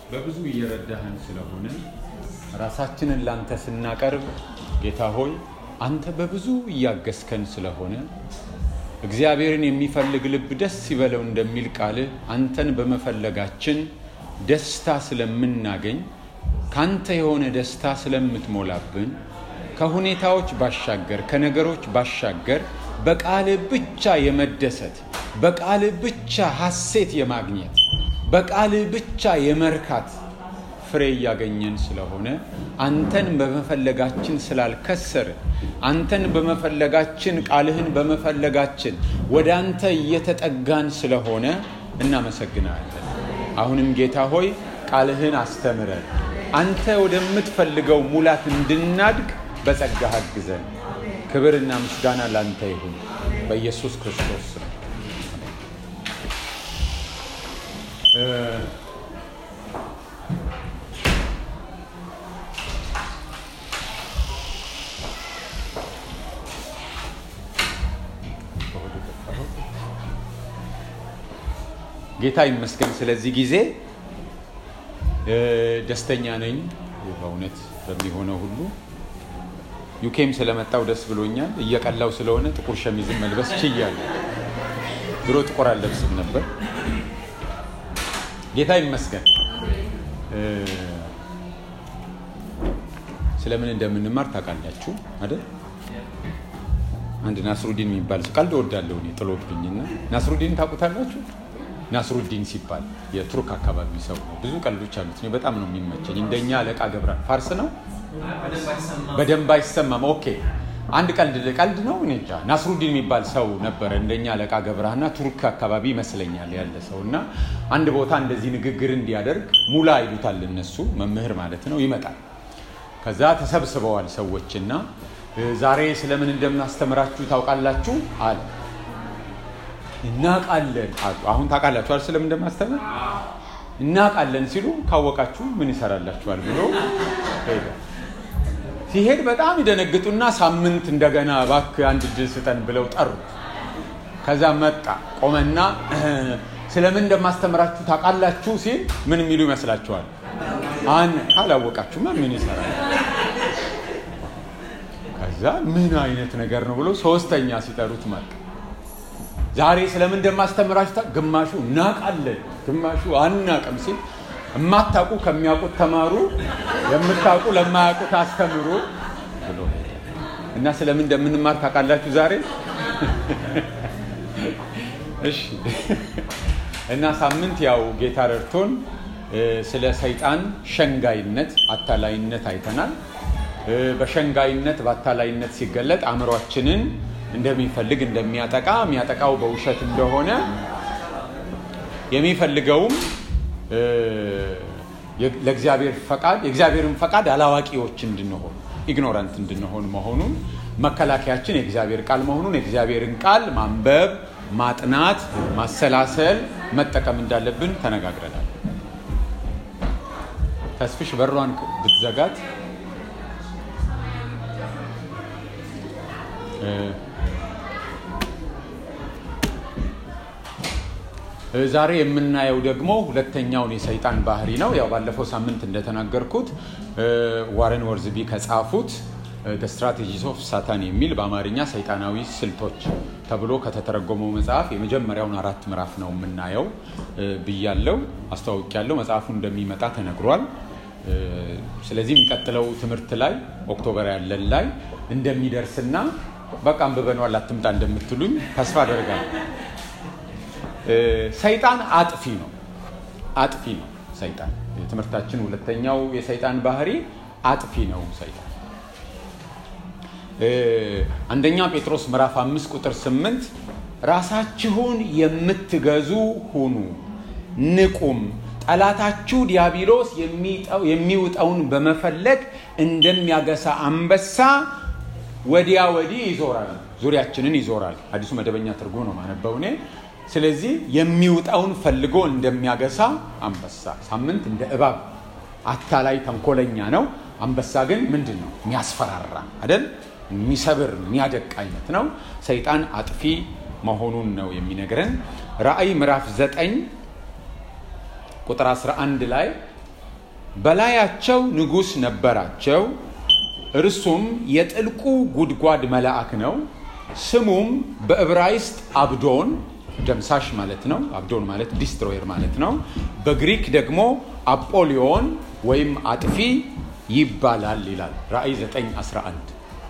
በብዙ እየረዳህን ስለሆነ ራሳችንን ላንተ ስናቀርብ ጌታ ሆይ አንተ በብዙ እያገዝከን ስለሆነ እግዚአብሔርን የሚፈልግ ልብ ደስ ይበለው እንደሚል ቃልህ አንተን በመፈለጋችን ደስታ ስለምናገኝ ካንተ የሆነ ደስታ ስለምትሞላብን ከሁኔታዎች ባሻገር ከነገሮች ባሻገር በቃልህ ብቻ የመደሰት በቃልህ ብቻ ሐሴት የማግኘት በቃልህ ብቻ የመርካት ፍሬ እያገኘን ስለሆነ አንተን በመፈለጋችን ስላልከሰርን አንተን በመፈለጋችን ቃልህን በመፈለጋችን ወደ አንተ እየተጠጋን ስለሆነ እናመሰግናለን። አሁንም ጌታ ሆይ ቃልህን አስተምረን አንተ ወደምትፈልገው ሙላት እንድናድግ በጸጋህ አግዘን። ክብርና ምስጋና ላንተ ይሁን በኢየሱስ ክርስቶስ ስም። ጌታ ይመስገን። ስለዚህ ጊዜ ደስተኛ ነኝ በእውነት በሚሆነው ሁሉ። ዩኬም ስለመጣው ደስ ብሎኛል። እየቀላው ስለሆነ ጥቁር ሸሚዝን መልበስ ችያለሁ። ድሮ ጥቁር አልለብስም ነበር። ጌታ ይመስገን። ስለምን እንደምንማር ታውቃላችሁ አይደል? አንድ ናስሩዲን የሚባል ቀልድ እወዳለሁ እኔ ጥሎብኝና፣ ናስሩዲን ታውቁታላችሁ? ናስሩዲን ሲባል የቱርክ አካባቢ ሰው ነው። ብዙ ቀልዶች አሉት። እኔ በጣም ነው የሚመቸኝ። እንደኛ አለቃ ገብረ ፋርስ ነው፣ በደንብ አይሰማም። ኦኬ አንድ ቀልድ ቀልድ ነው። እኔ እንጃ ናስሩዲን የሚባል ሰው ነበረ እንደኛ አለቃ ገብረሃና ቱርክ አካባቢ ይመስለኛል ያለ ሰው እና አንድ ቦታ እንደዚህ ንግግር እንዲያደርግ ሙላ ይሉታል እነሱ መምህር ማለት ነው። ይመጣል። ከዛ ተሰብስበዋል ሰዎችና ዛሬ ስለምን እንደምናስተምራችሁ ታውቃላችሁ አለ። እናቃለን አሁን ታውቃላችሁ አይደል? ስለምን እንደማስተምር እናቃለን ሲሉ ካወቃችሁ ምን ይሰራላችኋል ብሎ ሄደ። ሲሄድ በጣም ይደነግጡና ሳምንት እንደገና እባክህ አንድ እድል ስጠን ብለው ጠሩት። ከዛ መጣ ቆመና ስለምን እንደማስተምራችሁ ታውቃላችሁ ሲል ምን የሚሉ ይመስላችኋል? አን ካላወቃችሁማ ምን ይሰራል? ከዛ ምን አይነት ነገር ነው ብሎ ሶስተኛ ሲጠሩት መጣ። ዛሬ ስለምን እንደማስተምራችሁ ግማሹ እናቃለን፣ ግማሹ አናቅም ሲል የማታውቁ ከሚያውቁት ተማሩ፣ የምታውቁ ለማያውቁት አስተምሩ ብሎ እና ስለምን እንደምንማር ታውቃላችሁ ዛሬ? እሺ። እና ሳምንት ያው ጌታ ረድቶን ስለ ሰይጣን ሸንጋይነት፣ አታላይነት አይተናል። በሸንጋይነት በአታላይነት ሲገለጥ አእምሯችንን እንደሚፈልግ እንደሚያጠቃ የሚያጠቃው በውሸት እንደሆነ የሚፈልገውም ለእግዚአብሔር ፈቃድ የእግዚአብሔርን ፈቃድ አላዋቂዎች እንድንሆን ኢግኖራንት እንድንሆን መሆኑን መከላከያችን የእግዚአብሔር ቃል መሆኑን የእግዚአብሔርን ቃል ማንበብ፣ ማጥናት፣ ማሰላሰል፣ መጠቀም እንዳለብን ተነጋግረናል። ተስፍሽ በሯን ብትዘጋት ዛሬ የምናየው ደግሞ ሁለተኛውን የሰይጣን ባህሪ ነው። ያው ባለፈው ሳምንት እንደተናገርኩት ዋረን ወርዝቢ ከጻፉት ስትራቴጂስ ኦፍ ሳታን የሚል በአማርኛ ሰይጣናዊ ስልቶች ተብሎ ከተተረጎመው መጽሐፍ የመጀመሪያውን አራት ምዕራፍ ነው የምናየው ብያለው፣ አስተዋውቂያለው። መጽሐፉ እንደሚመጣ ተነግሯል። ስለዚህ የሚቀጥለው ትምህርት ላይ ኦክቶበር ያለን ላይ እንደሚደርስና በቃ አንብበነዋል አትምጣ እንደምትሉኝ ተስፋ አደርጋለሁ። ሰይጣን አጥፊ ነው። አጥፊ ነው ሰይጣን። የትምህርታችን ሁለተኛው የሰይጣን ባህሪ አጥፊ ነው ሰይጣን። አንደኛ ጴጥሮስ ምዕራፍ አምስት ቁጥር ስምንት ራሳችሁን የምትገዙ ሁኑ፣ ንቁም፣ ጠላታችሁ ዲያብሎስ የሚውጠውን በመፈለግ እንደሚያገሳ አንበሳ ወዲያ ወዲህ ይዞራል፣ ዙሪያችንን ይዞራል። አዲሱ መደበኛ ትርጉም ነው ማነበው እኔ ስለዚህ የሚውጣውን ፈልጎ እንደሚያገሳ አንበሳ። ሳምንት እንደ እባብ አታላይ ተንኮለኛ ነው። አንበሳ ግን ምንድን ነው? የሚያስፈራራ አይደል? የሚሰብር የሚያደቅ አይነት ነው። ሰይጣን አጥፊ መሆኑን ነው የሚነግረን። ራእይ ምዕራፍ 9 ቁጥር 11 ላይ በላያቸው ንጉሥ ነበራቸው። እርሱም የጥልቁ ጉድጓድ መልአክ ነው። ስሙም በዕብራይስጥ አብዶን ደምሳሽ ማለት ነው። አብዶን ማለት ዲስትሮየር ማለት ነው። በግሪክ ደግሞ አጶሊዮን ወይም አጥፊ ይባላል ይላል ራእይ 911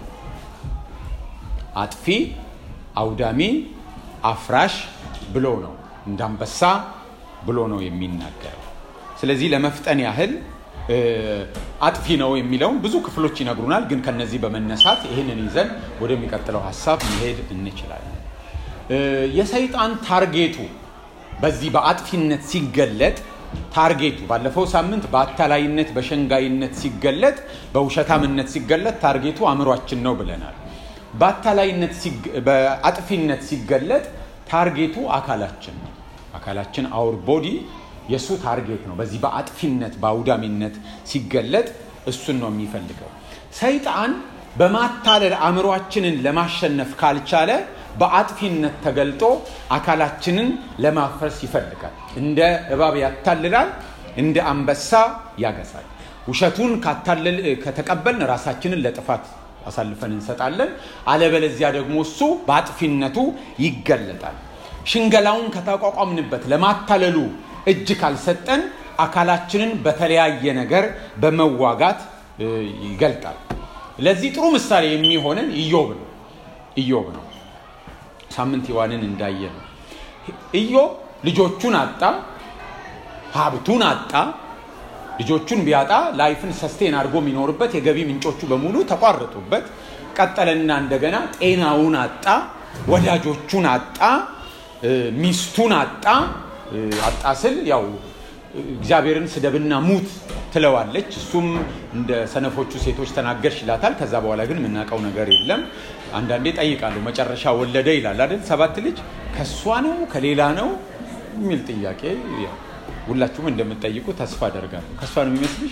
አጥፊ፣ አውዳሚ፣ አፍራሽ ብሎ ነው እንዳንበሳ ብሎ ነው የሚናገረው። ስለዚህ ለመፍጠን ያህል አጥፊ ነው የሚለውን ብዙ ክፍሎች ይነግሩናል። ግን ከነዚህ በመነሳት ይህንን ይዘን ወደሚቀጥለው ሀሳብ መሄድ እንችላለን። የሰይጣን ታርጌቱ በዚህ በአጥፊነት ሲገለጥ ታርጌቱ ባለፈው ሳምንት በአታላይነት በሸንጋይነት ሲገለጥ በውሸታምነት ሲገለጥ ታርጌቱ አእምሯችን ነው ብለናል። በአታላይነት በአጥፊነት ሲገለጥ ታርጌቱ አካላችን ነው። አካላችን አውር ቦዲ የእሱ ታርጌት ነው። በዚህ በአጥፊነት በአውዳሚነት ሲገለጥ እሱን ነው የሚፈልገው። ሰይጣን በማታለል አእምሯችንን ለማሸነፍ ካልቻለ በአጥፊነት ተገልጦ አካላችንን ለማፍረስ ይፈልጋል። እንደ እባብ ያታልላል፣ እንደ አንበሳ ያገሳል። ውሸቱን ከተቀበልን ራሳችንን ለጥፋት አሳልፈን እንሰጣለን። አለበለዚያ ደግሞ እሱ በአጥፊነቱ ይገለጣል። ሽንገላውን ከተቋቋምንበት ለማታለሉ እጅ ካልሰጠን አካላችንን በተለያየ ነገር በመዋጋት ይገልጣል። ለዚህ ጥሩ ምሳሌ የሚሆንን ኢዮብ ነው። ኢዮብ ነው። ሳምንት ሔዋንን እንዳየ ነው። ኢዮብ ልጆቹን አጣ፣ ሀብቱን አጣ። ልጆቹን ቢያጣ ላይፍን ሰስቴን አድርጎ የሚኖርበት የገቢ ምንጮቹ በሙሉ ተቋረጡበት። ቀጠለና እንደገና ጤናውን አጣ፣ ወዳጆቹን አጣ፣ ሚስቱን አጣ። አጣ ስል ያው እግዚአብሔርን ስደብና ሙት ትለዋለች። እሱም እንደ ሰነፎቹ ሴቶች ተናገርሽ ይላታል። ከዛ በኋላ ግን የምናውቀው ነገር የለም። አንዳንዴ ጠይቃለሁ፣ መጨረሻ ወለደ ይላል አይደል? ሰባት ልጅ ከእሷ ነው ከሌላ ነው የሚል ጥያቄ ሁላችሁም እንደምትጠይቁ ተስፋ አደርጋለሁ። ከእሷ ነው የሚመስልሽ?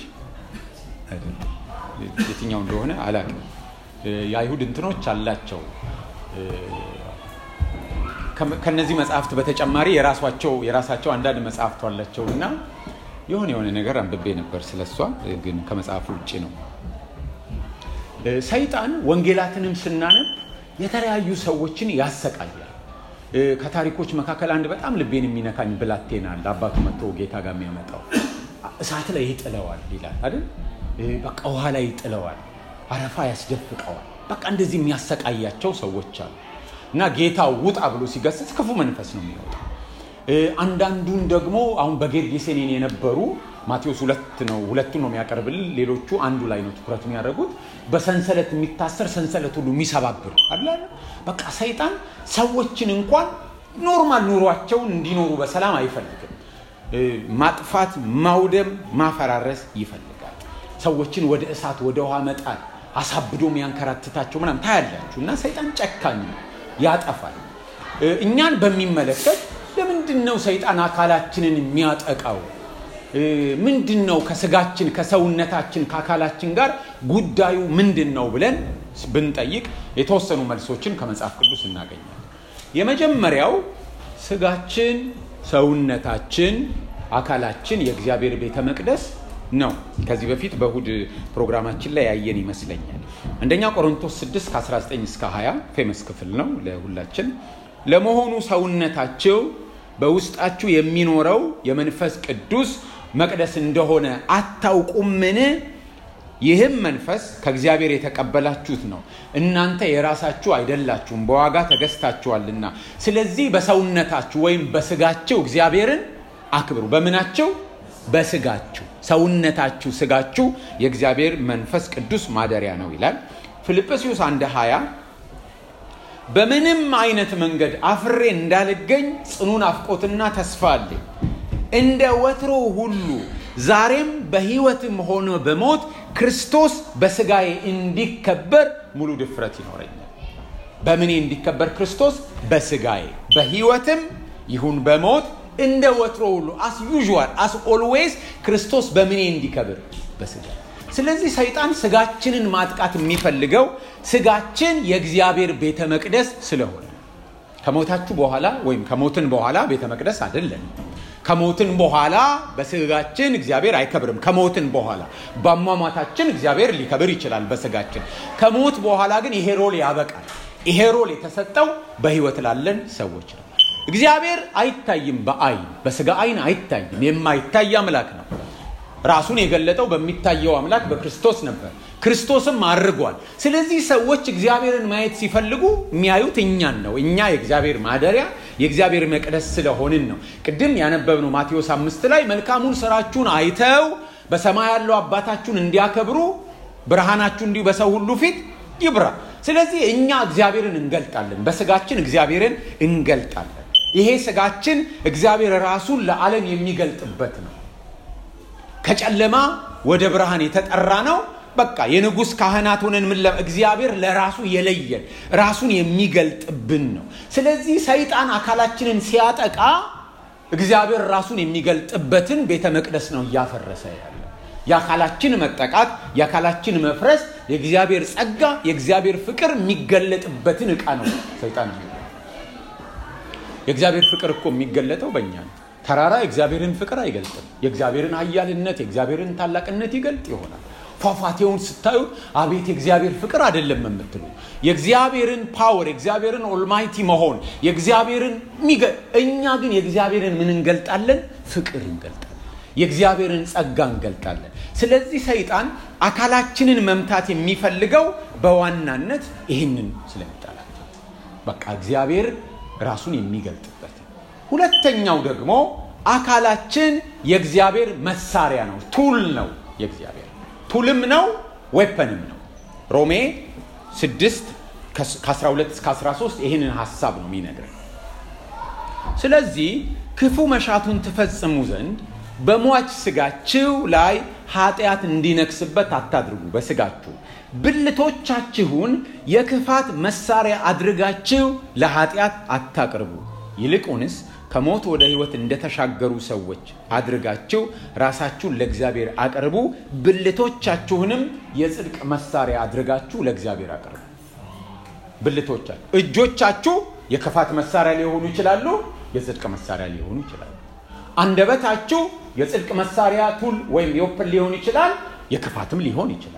የትኛው እንደሆነ አላውቅም። የአይሁድ እንትኖች አላቸው ከነዚህ መጽሐፍት በተጨማሪ የራሷቸው የራሳቸው አንዳንድ መጽሐፍት አላቸው እና የሆነ የሆነ ነገር አንብቤ ነበር ስለሷ፣ ግን ከመጽሐፉ ውጭ ነው። ሰይጣን ወንጌላትንም ስናነብ የተለያዩ ሰዎችን ያሰቃያል። ከታሪኮች መካከል አንድ በጣም ልቤን የሚነካኝ ብላቴና አለ። አባቱ መጥቶ ጌታ ጋር የሚያመጣው እሳት ላይ ይጥለዋል ይላል አይደል? በቃ ውሃ ላይ ይጥለዋል፣ አረፋ ያስደፍቀዋል። በቃ እንደዚህ የሚያሰቃያቸው ሰዎች አሉ። እና ጌታ ውጣ ብሎ ሲገስጽ ክፉ መንፈስ ነው የሚወጣው። አንዳንዱን ደግሞ አሁን በጌርጌሴኔን የነበሩ ማቴዎስ ሁለት ነው ሁለቱን ነው የሚያቀርብልን። ሌሎቹ አንዱ ላይ ነው ትኩረት የሚያደርጉት። በሰንሰለት የሚታሰር ሰንሰለት ሁሉ የሚሰባብር አለ። በቃ ሰይጣን ሰዎችን እንኳን ኖርማል ኑሯቸውን እንዲኖሩ በሰላም አይፈልግም። ማጥፋት፣ ማውደም፣ ማፈራረስ ይፈልጋል። ሰዎችን ወደ እሳት ወደ ውሃ መጣል፣ አሳብዶ የሚያንከራትታቸው ምናምን ታያላችሁ። እና ሰይጣን ጨካኝ ነው፣ ያጠፋል። እኛን በሚመለከት ለምንድን ነው ሰይጣን አካላችንን የሚያጠቃው? ምንድን ነው ከስጋችን ከሰውነታችን ከአካላችን ጋር ጉዳዩ ምንድን ነው ብለን ብንጠይቅ የተወሰኑ መልሶችን ከመጽሐፍ ቅዱስ እናገኛለን። የመጀመሪያው ስጋችን፣ ሰውነታችን፣ አካላችን የእግዚአብሔር ቤተ መቅደስ ነው። ከዚህ በፊት በእሁድ ፕሮግራማችን ላይ ያየን ይመስለኛል። አንደኛ ቆሮንቶስ 6 ከ19 እስከ 20 ፌመስ ክፍል ነው ለሁላችን። ለመሆኑ ሰውነታቸው በውስጣችሁ የሚኖረው የመንፈስ ቅዱስ መቅደስ እንደሆነ አታውቁምን? ይህም መንፈስ ከእግዚአብሔር የተቀበላችሁት ነው፣ እናንተ የራሳችሁ አይደላችሁም፣ በዋጋ ተገዝታችኋልና። ስለዚህ በሰውነታችሁ ወይም በስጋችሁ እግዚአብሔርን አክብሩ። በምናቸው? በስጋችሁ። ሰውነታችሁ፣ ስጋችሁ የእግዚአብሔር መንፈስ ቅዱስ ማደሪያ ነው ይላል። ፊልጵስዩስ አንድ 20 በምንም አይነት መንገድ አፍሬ እንዳልገኝ ጽኑ ናፍቆትና ተስፋ አለኝ። እንደ ወትሮ ሁሉ ዛሬም በሕይወትም ሆነ በሞት ክርስቶስ በስጋዬ እንዲከበር ሙሉ ድፍረት ይኖረኛል። በምኔ እንዲከበር ክርስቶስ? በስጋዬ በሕይወትም ይሁን በሞት እንደ ወትሮ ሁሉ አስ ዩዥዋል አስ ኦልዌይስ ክርስቶስ በምኔ እንዲከብር በስጋ ስለዚህ ሰይጣን ስጋችንን ማጥቃት የሚፈልገው ስጋችን የእግዚአብሔር ቤተ መቅደስ ስለሆነ ከሞታችሁ በኋላ ወይም ከሞትን በኋላ ቤተ መቅደስ አይደለም። ከሞትን በኋላ በስጋችን እግዚአብሔር አይከብርም። ከሞትን በኋላ በአሟሟታችን እግዚአብሔር ሊከብር ይችላል በስጋችን። ከሞት በኋላ ግን ይሄ ሮል ያበቃል። ይሄ ሮል የተሰጠው በህይወት ላለን ሰዎች ነው። እግዚአብሔር አይታይም፣ በአይን በስጋ አይን አይታይም። የማይታይ አምላክ ነው። ራሱን የገለጠው በሚታየው አምላክ በክርስቶስ ነበር። ክርስቶስም አድርጓል። ስለዚህ ሰዎች እግዚአብሔርን ማየት ሲፈልጉ የሚያዩት እኛን ነው። እኛ የእግዚአብሔር ማደሪያ የእግዚአብሔር መቅደስ ስለሆንን ነው። ቅድም ያነበብነው ማቴዎስ አምስት ላይ መልካሙን ስራችሁን አይተው በሰማይ ያለው አባታችሁን እንዲያከብሩ ብርሃናችሁ እንዲሁ በሰው ሁሉ ፊት ይብራ። ስለዚህ እኛ እግዚአብሔርን እንገልጣለን፣ በስጋችን እግዚአብሔርን እንገልጣለን። ይሄ ስጋችን እግዚአብሔር ራሱን ለዓለም የሚገልጥበት ነው። ከጨለማ ወደ ብርሃን የተጠራ ነው። በቃ የንጉሥ ካህናት ሆነን ምን እግዚአብሔር ለራሱ የለየን ራሱን የሚገልጥብን ነው። ስለዚህ ሰይጣን አካላችንን ሲያጠቃ እግዚአብሔር ራሱን የሚገልጥበትን ቤተ መቅደስ ነው እያፈረሰ ያለ። የአካላችን መጠቃት፣ የአካላችን መፍረስ የእግዚአብሔር ጸጋ፣ የእግዚአብሔር ፍቅር የሚገለጥበትን ዕቃ ነው ሰይጣን። የእግዚአብሔር ፍቅር እኮ የሚገለጠው በእኛ ነው። ተራራ የእግዚአብሔርን ፍቅር አይገልጥም። የእግዚአብሔርን ኃያልነት የእግዚአብሔርን ታላቅነት ይገልጥ ይሆናል። ፏፏቴውን ስታዩት አቤት የእግዚአብሔር ፍቅር አይደለም የምትሉ የእግዚአብሔርን ፓወር የእግዚአብሔርን ኦልማይቲ መሆን የእግዚአብሔርን እኛ ግን የእግዚአብሔርን ምን እንገልጣለን? ፍቅር እንገልጣለን። የእግዚአብሔርን ጸጋ እንገልጣለን። ስለዚህ ሰይጣን አካላችንን መምታት የሚፈልገው በዋናነት ይህንን ስለሚጠላል። በቃ እግዚአብሔር ራሱን የሚገልጥበት ሁለተኛው ደግሞ አካላችን የእግዚአብሔር መሳሪያ ነው፣ ቱል ነው። የእግዚአብሔር ቱልም ነው፣ ዌፐንም ነው። ሮሜ 6 ከ12 እስከ 13 ይህንን ሀሳብ ነው የሚነግረን። ስለዚህ ክፉ መሻቱን ትፈጽሙ ዘንድ በሟች ስጋችሁ ላይ ኃጢአት እንዲነግስበት አታድርጉ። በስጋችሁ ብልቶቻችሁን የክፋት መሳሪያ አድርጋችሁ ለኃጢአት አታቅርቡ። ይልቁንስ ከሞት ወደ ሕይወት እንደተሻገሩ ሰዎች አድርጋችሁ ራሳችሁን ለእግዚአብሔር አቅርቡ። ብልቶቻችሁንም የጽድቅ መሳሪያ አድርጋችሁ ለእግዚአብሔር አቅርቡ። ብልቶቻችሁ፣ እጆቻችሁ የክፋት መሳሪያ ሊሆኑ ይችላሉ፣ የጽድቅ መሳሪያ ሊሆኑ ይችላሉ። አንደበታችሁ የጽድቅ መሳሪያ ቱል ወይም የወፕን ሊሆን ይችላል፣ የክፋትም ሊሆን ይችላል።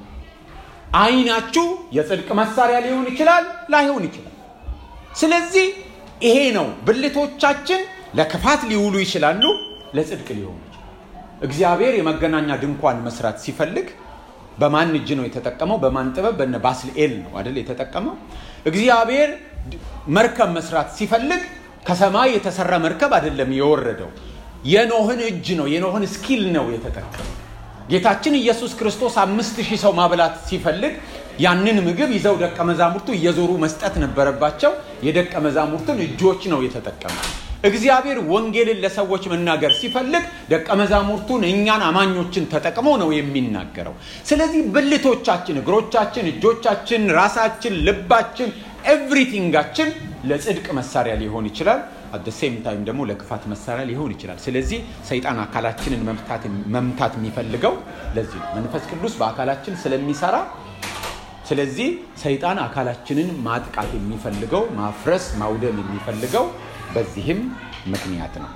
ዓይናችሁ የጽድቅ መሳሪያ ሊሆን ይችላል፣ ላይሆን ይችላል። ስለዚህ ይሄ ነው ብልቶቻችን ለክፋት ሊውሉ ይችላሉ፣ ለጽድቅ ሊሆኑ ይችላሉ። እግዚአብሔር የመገናኛ ድንኳን መስራት ሲፈልግ በማን እጅ ነው የተጠቀመው? በማን ጥበብ? በነ ባስልኤል ነው አይደል የተጠቀመው። እግዚአብሔር መርከብ መስራት ሲፈልግ ከሰማይ የተሰራ መርከብ አይደለም የወረደው፣ የኖህን እጅ ነው የኖህን ስኪል ነው የተጠቀመው። ጌታችን ኢየሱስ ክርስቶስ አምስት ሺህ ሰው ማብላት ሲፈልግ ያንን ምግብ ይዘው ደቀ መዛሙርቱ እየዞሩ መስጠት ነበረባቸው። የደቀ መዛሙርቱን እጆች ነው የተጠቀመው። እግዚአብሔር ወንጌልን ለሰዎች መናገር ሲፈልግ ደቀ መዛሙርቱን እኛን አማኞችን ተጠቅሞ ነው የሚናገረው። ስለዚህ ብልቶቻችን፣ እግሮቻችን፣ እጆቻችን፣ ራሳችን፣ ልባችን፣ ኤቭሪቲንጋችን ለጽድቅ መሳሪያ ሊሆን ይችላል። አት ሴም ታይም ደግሞ ለክፋት መሳሪያ ሊሆን ይችላል። ስለዚህ ሰይጣን አካላችንን መምታት የሚፈልገው ለዚህ ነው። መንፈስ ቅዱስ በአካላችን ስለሚሰራ ስለዚህ ሰይጣን አካላችንን ማጥቃት የሚፈልገው ማፍረስ፣ ማውደም የሚፈልገው በዚህም ምክንያት ነው።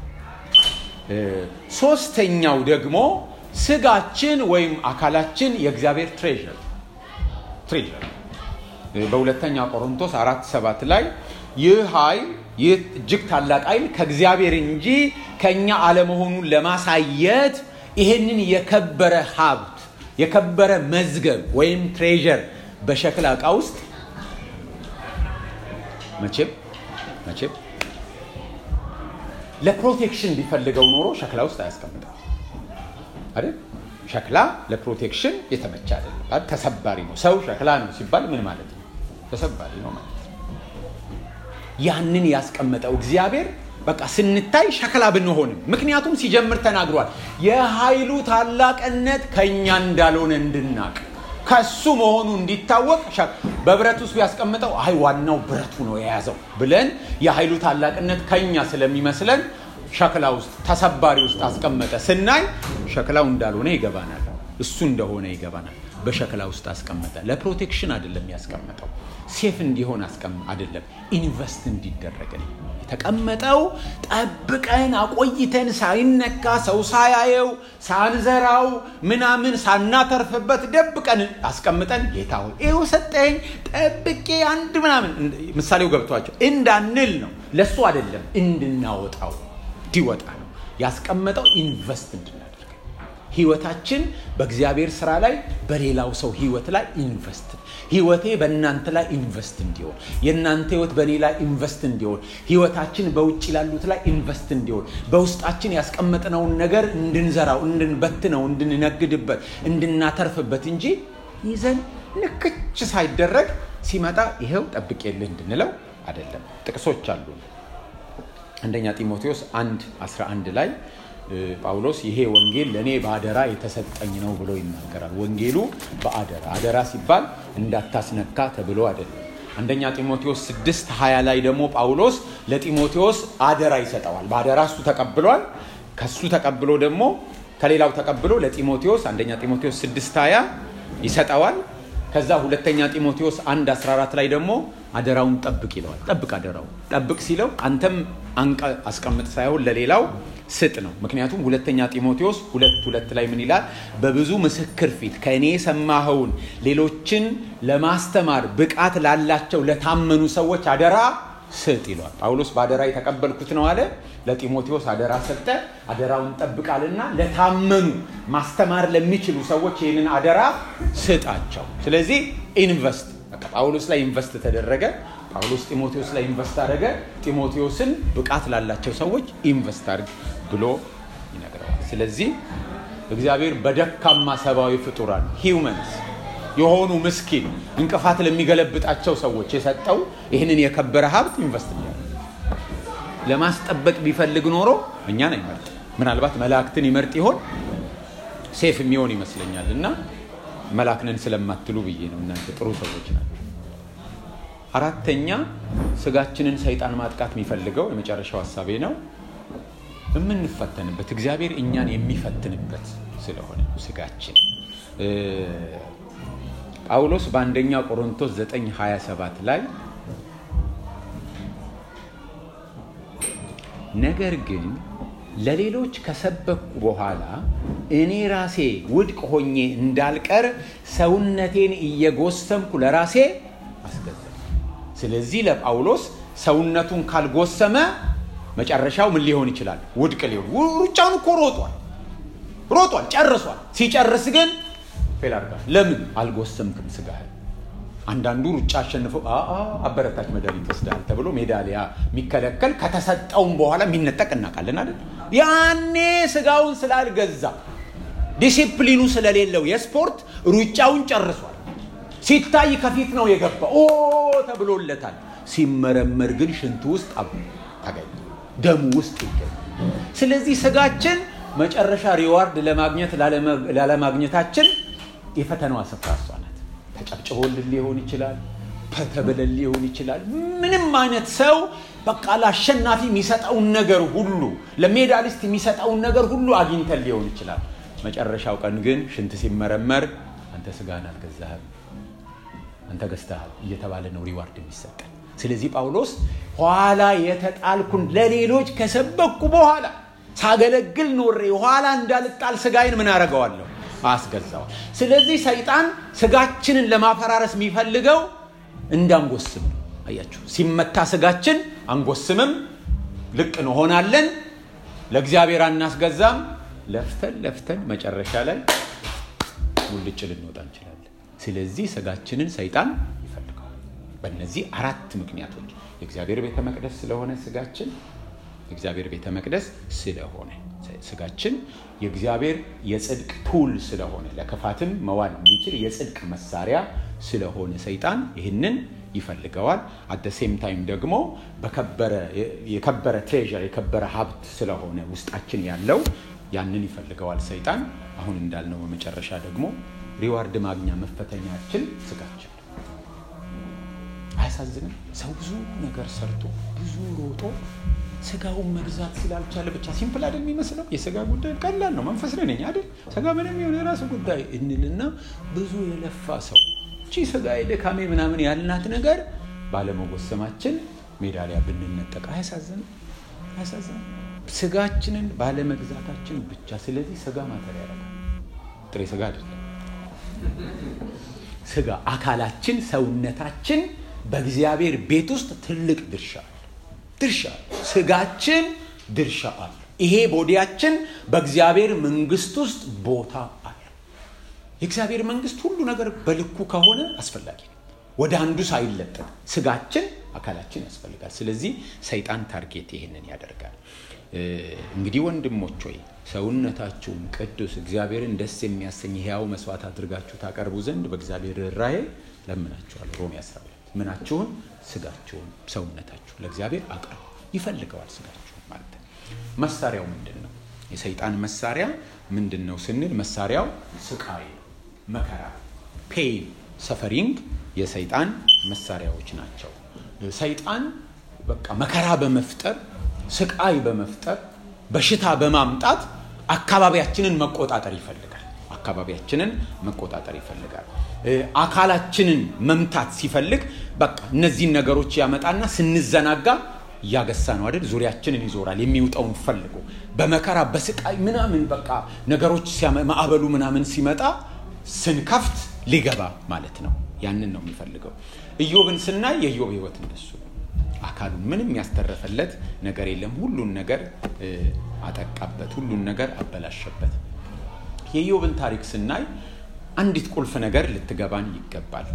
ሶስተኛው ደግሞ ስጋችን ወይም አካላችን የእግዚአብሔር ትሬዠር ትሬዠር በሁለተኛ ቆሮንቶስ አራት ሰባት ላይ ይህ ኃይል ይህ እጅግ ታላቅ ኃይል ከእግዚአብሔር እንጂ ከእኛ አለመሆኑን ለማሳየት ይሄንን የከበረ ሀብት የከበረ መዝገብ ወይም ትሬዠር በሸክላ ዕቃ ውስጥ መቼም መቼም ለፕሮቴክሽን ቢፈልገው ኖሮ ሸክላ ውስጥ አያስቀምጠው አይደል? ሸክላ ለፕሮቴክሽን የተመቸ አይደለም። ተሰባሪ ነው። ሰው ሸክላ ነው ሲባል ምን ማለት ነው? ተሰባሪ ነው ማለት ነው። ያንን ያስቀመጠው እግዚአብሔር በቃ ስንታይ ሸክላ ብንሆንም፣ ምክንያቱም ሲጀምር ተናግሯል። የኃይሉ ታላቅነት ከእኛ እንዳልሆነ እንድናቅ ከሱ መሆኑ እንዲታወቅ በብረት ውስጥ ቢያስቀምጠው አይ ዋናው ብረቱ ነው የያዘው ብለን የኃይሉ ታላቅነት ከኛ ስለሚመስለን ሸክላ ውስጥ ተሰባሪ ውስጥ አስቀመጠ። ስናይ ሸክላው እንዳልሆነ ይገባናል። እሱ እንደሆነ ይገባናል። በሸክላ ውስጥ አስቀመጠ። ለፕሮቴክሽን አይደለም ያስቀመጠው፣ ሴፍ እንዲሆን አይደለም፣ ኢንቨስት እንዲደረግ ነው የተቀመጠው ጠብቀን አቆይተን ሳይነካ ሰው ሳያየው ሳንዘራው ምናምን ሳናተርፍበት ደብቀን አስቀምጠን ጌታ ሆይ ይኸው ሰጠኝ ጠብቄ አንድ ምናምን ምሳሌው ገብቷቸው እንዳንል ነው። ለሱ አይደለም እንድናወጣው እንዲወጣ ነው ያስቀመጠው ኢንቨስት እንድናደርግ ህይወታችን በእግዚአብሔር ስራ ላይ በሌላው ሰው ህይወት ላይ ኢንቨስት ህይወቴ በእናንተ ላይ ኢንቨስት እንዲሆን የእናንተ ህይወት በእኔ ላይ ኢንቨስት እንዲሆን ህይወታችን በውጭ ላሉት ላይ ኢንቨስት እንዲሆን በውስጣችን ያስቀመጥነውን ነገር እንድንዘራው እንድንበትነው እንድንነግድበት እንድናተርፍበት እንጂ ይዘን ንክች ሳይደረግ ሲመጣ ይኸው ጠብቄልህ እንድንለው አይደለም ጥቅሶች አሉ አንደኛ ጢሞቴዎስ 1 11 ላይ ጳውሎስ ይሄ ወንጌል ለእኔ በአደራ የተሰጠኝ ነው ብሎ ይናገራል። ወንጌሉ በአደራ አደራ ሲባል እንዳታስነካ ተብሎ አይደለም። አንደኛ ጢሞቴዎስ 6 20 ላይ ደግሞ ጳውሎስ ለጢሞቴዎስ አደራ ይሰጠዋል። በአደራ እሱ ተቀብሏል። ከሱ ተቀብሎ ደግሞ ከሌላው ተቀብሎ ለጢሞቴዎስ አንደኛ ጢሞቴዎስ 6 20 ይሰጠዋል። ከዛ ሁለተኛ ጢሞቴዎስ 1 14 ላይ ደግሞ አደራውን ጠብቅ ይለዋል። ጠብቅ አደራው ጠብቅ ሲለው አንተም አንቀ አስቀምጥ ሳይሆን ለሌላው ስጥ ነው። ምክንያቱም ሁለተኛ ጢሞቴዎስ ሁለት ሁለት ላይ ምን ይላል? በብዙ ምስክር ፊት ከእኔ የሰማኸውን ሌሎችን ለማስተማር ብቃት ላላቸው ለታመኑ ሰዎች አደራ ስጥ ይለዋል። ጳውሎስ በአደራ የተቀበልኩት ነው አለ። ለጢሞቴዎስ አደራ ሰጠ። አደራውን ጠብቃልና ለታመኑ ማስተማር ለሚችሉ ሰዎች ይህንን አደራ ስጣቸው። ስለዚህ ኢንቨስት ጳውሎስ ላይ ኢንቨስት ተደረገ። ጳውሎስ ጢሞቴዎስ ላይ ኢንቨስት አደረገ። ጢሞቴዎስን ብቃት ላላቸው ሰዎች ኢንቨስት አድርግ ብሎ ይነግረዋል። ስለዚህ እግዚአብሔር በደካማ ሰብአዊ ፍጡራን ሂውመንስ የሆኑ ምስኪን እንቅፋት ለሚገለብጣቸው ሰዎች የሰጠው ይህንን የከበረ ሀብት ኢንቨስት እያደረገ ለማስጠበቅ ቢፈልግ ኖሮ እኛን አይመርጥ። ምናልባት መላእክትን ይመርጥ ይሆን ሴፍ የሚሆን ይመስለኛል። እና መላክነን ስለማትሉ ብዬ ነው። እናንተ ጥሩ ሰዎች ናቸው። አራተኛ ስጋችንን ሰይጣን ማጥቃት የሚፈልገው የመጨረሻው ሀሳቤ ነው የምንፈተንበት እግዚአብሔር እኛን የሚፈትንበት ስለሆነ ስጋችን ጳውሎስ በአንደኛ ቆሮንቶስ 9:27 ላይ ነገር ግን ለሌሎች ከሰበኩ በኋላ እኔ ራሴ ውድቅ ሆኜ እንዳልቀር ሰውነቴን እየጎሰምኩ ለራሴ አስገዛ። ስለዚህ ለጳውሎስ ሰውነቱን ካልጎሰመ መጨረሻው ምን ሊሆን ይችላል? ውድቅ ሊሆን። ሩጫውን እኮ ሮጧል ሮጧል፣ ጨርሷል። ሲጨርስ ግን ፌል አድርጋል። ለምን አልጎሰምክም ስጋህን? አንዳንዱ ሩጫ አሸንፈው አበረታች መድኃኒት ወስደሃል ተብሎ ሜዳሊያ የሚከለከል ከተሰጠውም በኋላ የሚነጠቅ እናውቃለን አይደል? ያኔ ስጋውን ስላልገዛ ዲሲፕሊኑ ስለሌለው የስፖርት ሩጫውን ጨርሷል። ሲታይ ከፊት ነው የገባ ኦ ተብሎለታል። ሲመረመር ግን ሽንቱ ውስጥ አብ ተገኘ፣ ደሙ ውስጥ ይገኛል። ስለዚህ ስጋችን መጨረሻ ሪዋርድ ለማግኘት ላለማግኘታችን የፈተናዋ ስፍራ እሷ ናት። ተጨብጭቦልን ሊሆን ይችላል፣ ተብለን ሊሆን ይችላል። ምንም አይነት ሰው በቃ ለአሸናፊ የሚሰጠውን ነገር ሁሉ ለሜዳሊስት የሚሰጠውን ነገር ሁሉ አግኝተን ሊሆን ይችላል። መጨረሻው ቀን ግን ሽንት ሲመረመር አንተ ስጋህን አልገዛህም፣ አንተ ገዝተሃል እየተባለ ነው ሪዋርድ የሚሰጠን። ስለዚህ ጳውሎስ ኋላ የተጣልኩን ለሌሎች ከሰበኩ በኋላ ሳገለግል ኖሬ ኋላ እንዳልጣል ስጋዬን ምን አደርገዋለሁ? አስገዛዋል። ስለዚህ ሰይጣን ስጋችንን ለማፈራረስ የሚፈልገው እንዳንጎስም ነው። አያችሁ፣ ሲመታ ስጋችን አንጎስምም፣ ልቅ እንሆናለን፣ ለእግዚአብሔር አናስገዛም። ለፍተን ለፍተን መጨረሻ ላይ ሙልጭ ልንወጣ እንችላለን። ስለዚህ ስጋችንን ሰይጣን ይፈልገዋል። በእነዚህ አራት ምክንያቶች የእግዚአብሔር ቤተ መቅደስ ስለሆነ ስጋችን የእግዚአብሔር ቤተ መቅደስ ስለሆነ ስጋችን የእግዚአብሔር የጽድቅ ቱል ስለሆነ ለክፋትም መዋል የሚችል የጽድቅ መሳሪያ ስለሆነ ሰይጣን ይህንን ይፈልገዋል። አደ ሴም ታይም ደግሞ የከበረ ትሬዠር የከበረ ሀብት ስለሆነ ውስጣችን ያለው ያንን ይፈልገዋል ሰይጣን። አሁን እንዳልነው በመጨረሻ ደግሞ ሪዋርድ ማግኛ መፈተኛችን ስጋችን። አያሳዝንም? ሰው ብዙ ነገር ሰርቶ ብዙ ሮጦ ስጋውን መግዛት ስላልቻለ ብቻ ሲምፕል አይደል የሚመስለው? የስጋ ጉዳይ ቀላል ነው። መንፈስ ላይ ነኝ አይደል? ስጋ ምንም የሆነ የራሱ ጉዳይ እንልና ብዙ የለፋ ሰው እቺ ስጋ የድካሜ ምናምን ያልናት ነገር ባለመጎሰማችን ሜዳሊያ ብንነጠቅ አያሳዝንም? አያሳዝንም? ስጋችንን ባለመግዛታችን ብቻ። ስለዚህ ስጋ ማተር ያደርጋል። ጥሬ ስጋ አይደለም። ስጋ አካላችን፣ ሰውነታችን በእግዚአብሔር ቤት ውስጥ ትልቅ ድርሻ አለ። ድርሻ አለ። ስጋችን ድርሻ አለ። ይሄ ቦዲያችን በእግዚአብሔር መንግስት ውስጥ ቦታ አለ። የእግዚአብሔር መንግስት ሁሉ ነገር በልኩ ከሆነ አስፈላጊ ነው። ወደ አንዱ ሳይለጠጥ ስጋችን አካላችን ያስፈልጋል። ስለዚህ ሰይጣን ታርጌት ይሄንን ያደርጋል። እንግዲህ ወንድሞች ሆይ ሰውነታችሁን ቅዱስ እግዚአብሔርን ደስ የሚያሰኝ ሕያው መስዋዕት አድርጋችሁ ታቀርቡ ዘንድ በእግዚአብሔር ራእይ ለምናችኋል። ሮሜ 12 ምናችሁን ስጋችሁን ሰውነታችሁ ለእግዚአብሔር አቅርቡ። ይፈልገዋል ስጋችሁን ማለት ነው። መሳሪያው ምንድን ነው? የሰይጣን መሳሪያ ምንድን ነው ስንል መሳሪያው ስቃይ፣ መከራ፣ ፔን፣ ሰፈሪንግ የሰይጣን መሳሪያዎች ናቸው። ሰይጣን በቃ መከራ በመፍጠር ስቃይ በመፍጠር በሽታ በማምጣት አካባቢያችንን መቆጣጠር ይፈልጋል። አካባቢያችንን መቆጣጠር ይፈልጋል። አካላችንን መምታት ሲፈልግ በቃ እነዚህን ነገሮች ያመጣና ስንዘናጋ እያገሳ ነው አይደል? ዙሪያችንን ይዞራል የሚውጠውን ፈልጎ በመከራ በስቃይ ምናምን በቃ ነገሮች ማዕበሉ ምናምን ሲመጣ ስንከፍት ሊገባ ማለት ነው። ያንን ነው የሚፈልገው። ኢዮብን ስናይ የኢዮብ ህይወት እንደሱ ነው። አካሉን ምንም ያስተረፈለት ነገር የለም። ሁሉን ነገር አጠቃበት፣ ሁሉን ነገር አበላሸበት። የኢዮብን ታሪክ ስናይ አንዲት ቁልፍ ነገር ልትገባን ይገባል።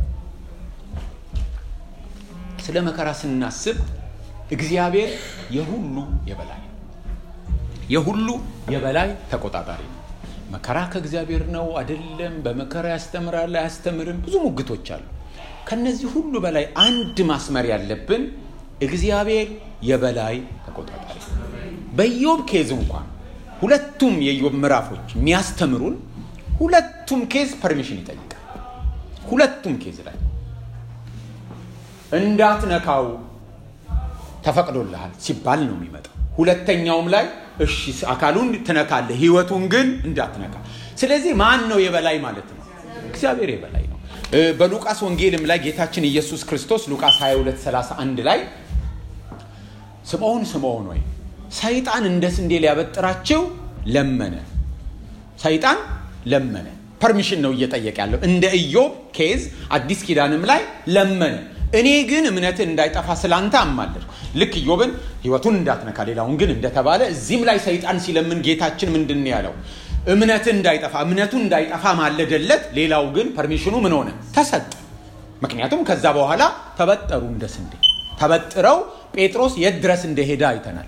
ስለ መከራ ስናስብ እግዚአብሔር የሁሉ የበላይ የሁሉ የበላይ ተቆጣጣሪ ነው። መከራ ከእግዚአብሔር ነው አይደለም፣ በመከራ ያስተምራል አያስተምርም፣ ብዙ ሙግቶች አሉ። ከነዚህ ሁሉ በላይ አንድ ማስመር ያለብን እግዚአብሔር የበላይ ተቆጣጣሪ በኢዮብ ኬዝ እንኳን ሁለቱም የኢዮብ ምዕራፎች የሚያስተምሩን ሁለቱም ኬዝ ፐርሚሽን ይጠይቃል። ሁለቱም ኬዝ ላይ እንዳትነካው ተፈቅዶልሃል ሲባል ነው የሚመጣው። ሁለተኛውም ላይ እሺ አካሉን ትነካለህ፣ ህይወቱን ግን እንዳትነካ። ስለዚህ ማን ነው የበላይ ማለት ነው? እግዚአብሔር የበላይ ነው። በሉቃስ ወንጌልም ላይ ጌታችን ኢየሱስ ክርስቶስ ሉቃስ 22 31 ላይ ስምዖን ስምዖን ወይ ሰይጣን እንደ ስንዴ ሊያበጥራቸው ለመነ። ሰይጣን ለመነ። ፐርሚሽን ነው እየጠየቀ ያለው። እንደ ኢዮብ ኬዝ አዲስ ኪዳንም ላይ ለመነ። እኔ ግን እምነትህ እንዳይጠፋ ስላንተ አማለድኩ። ልክ ኢዮብን ህይወቱን እንዳትነካ፣ ሌላውን ግን እንደተባለ እዚህም ላይ ሰይጣን ሲለምን ጌታችን ምንድን ነው ያለው? እምነትህ እንዳይጠፋ እምነቱ እንዳይጠፋ ማለደለት። ሌላው ግን ፐርሚሽኑ ምን ሆነ? ተሰጠ። ምክንያቱም ከዛ በኋላ ተበጠሩ እንደ ስንዴ ተበጥረው ጴጥሮስ የት ድረስ እንደሄደ አይተናል።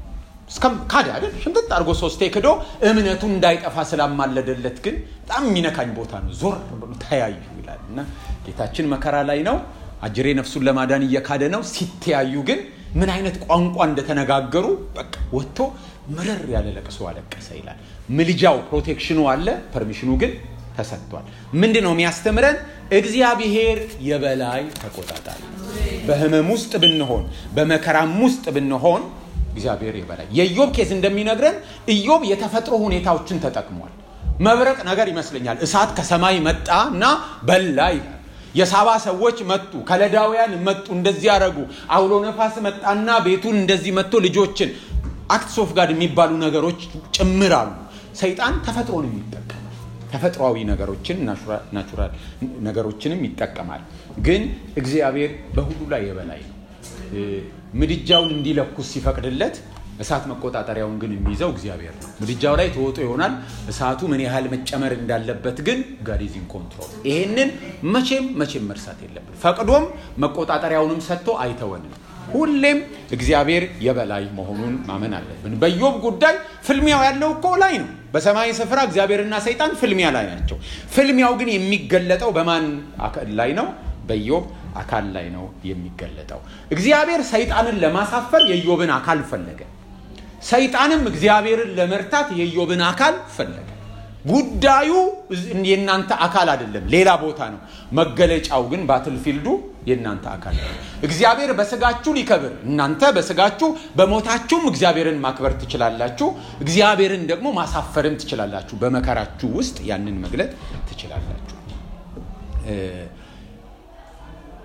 ካደ አይደል? ሽምጥጥ አድርጎ ሶስቴ ክዶ እምነቱ እንዳይጠፋ ስላማለደለት ግን በጣም የሚነካኝ ቦታ ነው። ዞር ብሎ ተያዩ ይላል እና ጌታችን መከራ ላይ ነው። አጅሬ ነፍሱን ለማዳን እየካደ ነው። ሲተያዩ ግን ምን አይነት ቋንቋ እንደተነጋገሩ በቃ ወጥቶ ምርር ያለ ለቅሶ አለቀሰ ይላል። ምልጃው ፕሮቴክሽኑ አለ፣ ፐርሚሽኑ ግን ተሰጥቷል። ምንድን ነው የሚያስተምረን? እግዚአብሔር የበላይ ተቆጣጣሪ። በህመም ውስጥ ብንሆን፣ በመከራም ውስጥ ብንሆን እግዚአብሔር የበላይ። የኢዮብ ኬስ እንደሚነግረን ኢዮብ የተፈጥሮ ሁኔታዎችን ተጠቅሟል። መብረቅ ነገር ይመስለኛል። እሳት ከሰማይ መጣ እና በላ ይላል። የሳባ ሰዎች መጡ፣ ከለዳውያን መጡ፣ እንደዚህ ያደረጉ። አውሎ ነፋስ መጣና ቤቱን እንደዚህ መጥቶ ልጆችን አክትስ ኦፍ ጋድ የሚባሉ ነገሮች ጭምር አሉ። ሰይጣን ተፈጥሮን የሚጠቀም ተፈጥሯዊ ነገሮችን ናቹራል ነገሮችንም ይጠቀማል። ግን እግዚአብሔር በሁሉ ላይ የበላይ ነው። ምድጃውን እንዲለኩስ ሲፈቅድለት እሳት መቆጣጠሪያውን ግን የሚይዘው እግዚአብሔር ነው። ምድጃው ላይ ተወጦ ይሆናል። እሳቱ ምን ያህል መጨመር እንዳለበት ግን ጋዲዚን ኮንትሮል። ይሄንን መቼም መቼም መርሳት የለብን። ፈቅዶም መቆጣጠሪያውንም ሰጥቶ አይተወንም። ሁሌም እግዚአብሔር የበላይ መሆኑን ማመን አለብን። በኢዮብ ጉዳይ ፍልሚያው ያለው እኮ ላይ ነው። በሰማይ ስፍራ እግዚአብሔርና ሰይጣን ፍልሚያ ላይ ናቸው። ፍልሚያው ግን የሚገለጠው በማን ላይ ነው? በኢዮብ አካል ላይ ነው የሚገለጠው። እግዚአብሔር ሰይጣንን ለማሳፈር የኢዮብን አካል ፈለገ። ሰይጣንም እግዚአብሔርን ለመርታት የኢዮብን አካል ፈለገ። ጉዳዩ የእናንተ አካል አይደለም፣ ሌላ ቦታ ነው። መገለጫው ግን ባትልፊልዱ የእናንተ አካል ነው። እግዚአብሔር በስጋችሁ ሊከብር፣ እናንተ በስጋችሁ በሞታችሁም እግዚአብሔርን ማክበር ትችላላችሁ። እግዚአብሔርን ደግሞ ማሳፈርም ትችላላችሁ። በመከራችሁ ውስጥ ያንን መግለጥ ትችላላችሁ።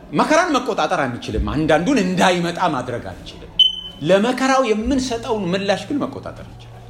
መከራን መቆጣጠር አንችልም። አንዳንዱን እንዳይመጣ ማድረግ አንችልም። ለመከራው የምንሰጠውን ምላሽ ግን መቆጣጠር እንችላለን።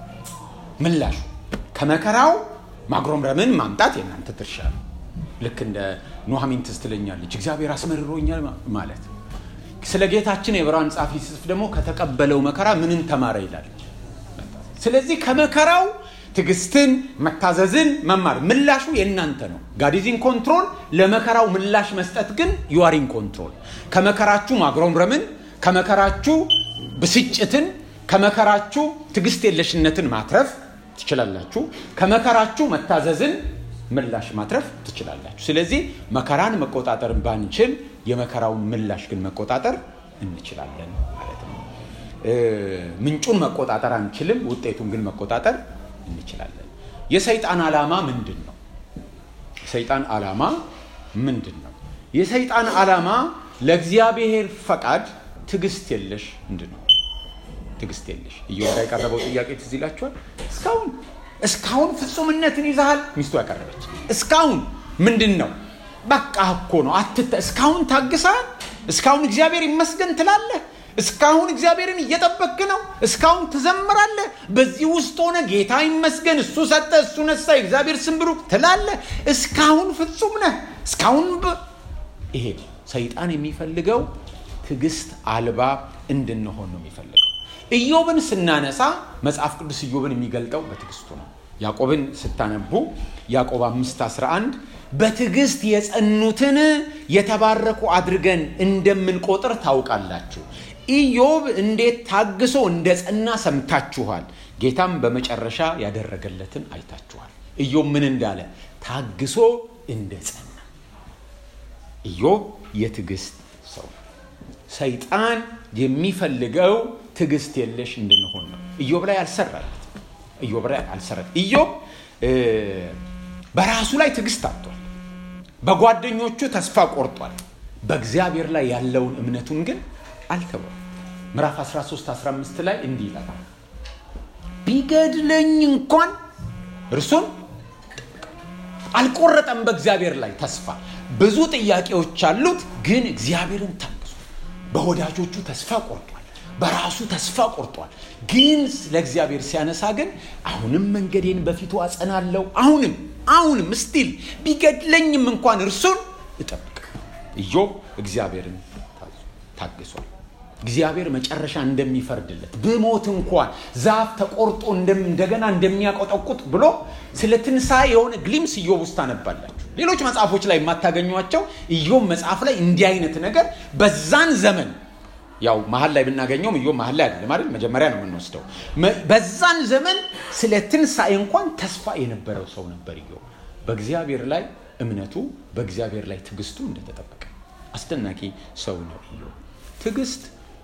ምላሹ ከመከራው ማጉረምረምን ማምጣት የእናንተ ድርሻ ነው። ልክ እንደ ኑሐሚን ትዝ ትለኛለች፣ እግዚአብሔር አስመርሮኛል ማለት ስለ ጌታችን የዕብራውያን ጻፊ ሲጽፍ ደግሞ ከተቀበለው መከራ ምንን ተማረ ይላለች። ስለዚህ ከመከራው ትዕግስትን፣ መታዘዝን መማር ምላሹ የእናንተ ነው። ጋዲዚን ኮንትሮል ለመከራው ምላሽ መስጠት ግን ዩዋሪን ኮንትሮል። ከመከራችሁ ማጉረምረምን፣ ከመከራችሁ ብስጭትን፣ ከመከራችሁ ትዕግስት የለሽነትን ማትረፍ ትችላላችሁ። ከመከራችሁ መታዘዝን ምላሽ ማትረፍ ትችላላችሁ። ስለዚህ መከራን መቆጣጠር ባንችል የመከራውን ምላሽ ግን መቆጣጠር እንችላለን ማለት ነው። ምንጩን መቆጣጠር አንችልም፣ ውጤቱን ግን መቆጣጠር እንችላለን። የሰይጣን ዓላማ ምንድን ነው? የሰይጣን ዓላማ ምንድን ነው? የሰይጣን ዓላማ ለእግዚአብሔር ፈቃድ ትዕግስት የለሽ እንድንሆን ትዕግስት የለሽ እየወዳ የቀረበው ጥያቄ ትዝ ይላችኋል። እስካሁን እስካሁን ፍጹምነትን ይዛሃል ሚስቱ ያቀረበች እስካሁን ምንድን ነው? በቃ እኮ ነው አትተ እስካሁን ታግሰሃል። እስካሁን እግዚአብሔር ይመስገን ትላለህ። እስካሁን እግዚአብሔርን እየጠበክ ነው። እስካሁን ትዘምራለህ። በዚህ ውስጥ ሆነ ጌታ ይመስገን፣ እሱ ሰጠ፣ እሱ ነሳ፣ የእግዚአብሔር ስም ብሩክ ትላለህ። እስካሁን ፍጹም ነህ። እስካሁን ይሄ ሰይጣን የሚፈልገው ትዕግስት አልባ እንድንሆን ነው የሚፈልገው። ኢዮብን ስናነሳ መጽሐፍ ቅዱስ ኢዮብን የሚገልጠው በትዕግስቱ ነው። ያዕቆብን ስታነቡ ያዕቆብ 5 11 በትዕግስት የጸኑትን የተባረኩ አድርገን እንደምንቆጥር ታውቃላችሁ። ኢዮብ እንዴት ታግሶ እንደ ጸና ሰምታችኋል። ጌታም በመጨረሻ ያደረገለትን አይታችኋል። ኢዮብ ምን እንዳለ ታግሶ እንደ ጸና። ኢዮብ የትዕግስት ሰው ነው። ሰይጣን የሚፈልገው ትዕግስት የለሽ እንድንሆን ነው። ኢዮብ ላይ አልሰራለት። ኢዮብ ላይ አልሰራለት። ኢዮብ በራሱ ላይ ትዕግስት አጥቷል። በጓደኞቹ ተስፋ ቆርጧል። በእግዚአብሔር ላይ ያለውን እምነቱን ግን አልተወም። ምዕራፍ 13 15 ላይ እንዲህ ይላል፣ ቢገድለኝ እንኳን እርሱን አልቆረጠም። በእግዚአብሔር ላይ ተስፋ ብዙ ጥያቄዎች አሉት፣ ግን እግዚአብሔርን ታግሷል። በወዳጆቹ ተስፋ ቆርጧል። በራሱ ተስፋ ቆርጧል። ግን ለእግዚአብሔር ሲያነሳ ግን አሁንም መንገዴን በፊቱ አጸናለሁ፣ አሁንም አሁንም ስቲል ቢገድለኝም እንኳን እርሱን እጠብቅ። ኢዮብ እግዚአብሔርን ታግሷል። እግዚአብሔር መጨረሻ እንደሚፈርድለት ብሞት እንኳን ዛፍ ተቆርጦ እንደገና እንደሚያቆጠቁጥ ብሎ ስለ ትንሣኤ የሆነ ግሊምስ ኢዮብ ውስጥ ታነባላችሁ። ሌሎች መጽሐፎች ላይ የማታገኟቸው ኢዮብ መጽሐፍ ላይ እንዲህ አይነት ነገር በዛን ዘመን ያው መሀል ላይ ብናገኘውም ኢዮብ መሀል ላይ አይደለም አይደል? መጀመሪያ ነው የምንወስደው። በዛን ዘመን ስለ ትንሣኤ እንኳን ተስፋ የነበረው ሰው ነበር ኢዮብ። በእግዚአብሔር ላይ እምነቱ፣ በእግዚአብሔር ላይ ትዕግስቱ እንደተጠበቀ አስደናቂ ሰው ነው ኢዮብ። ትዕግስት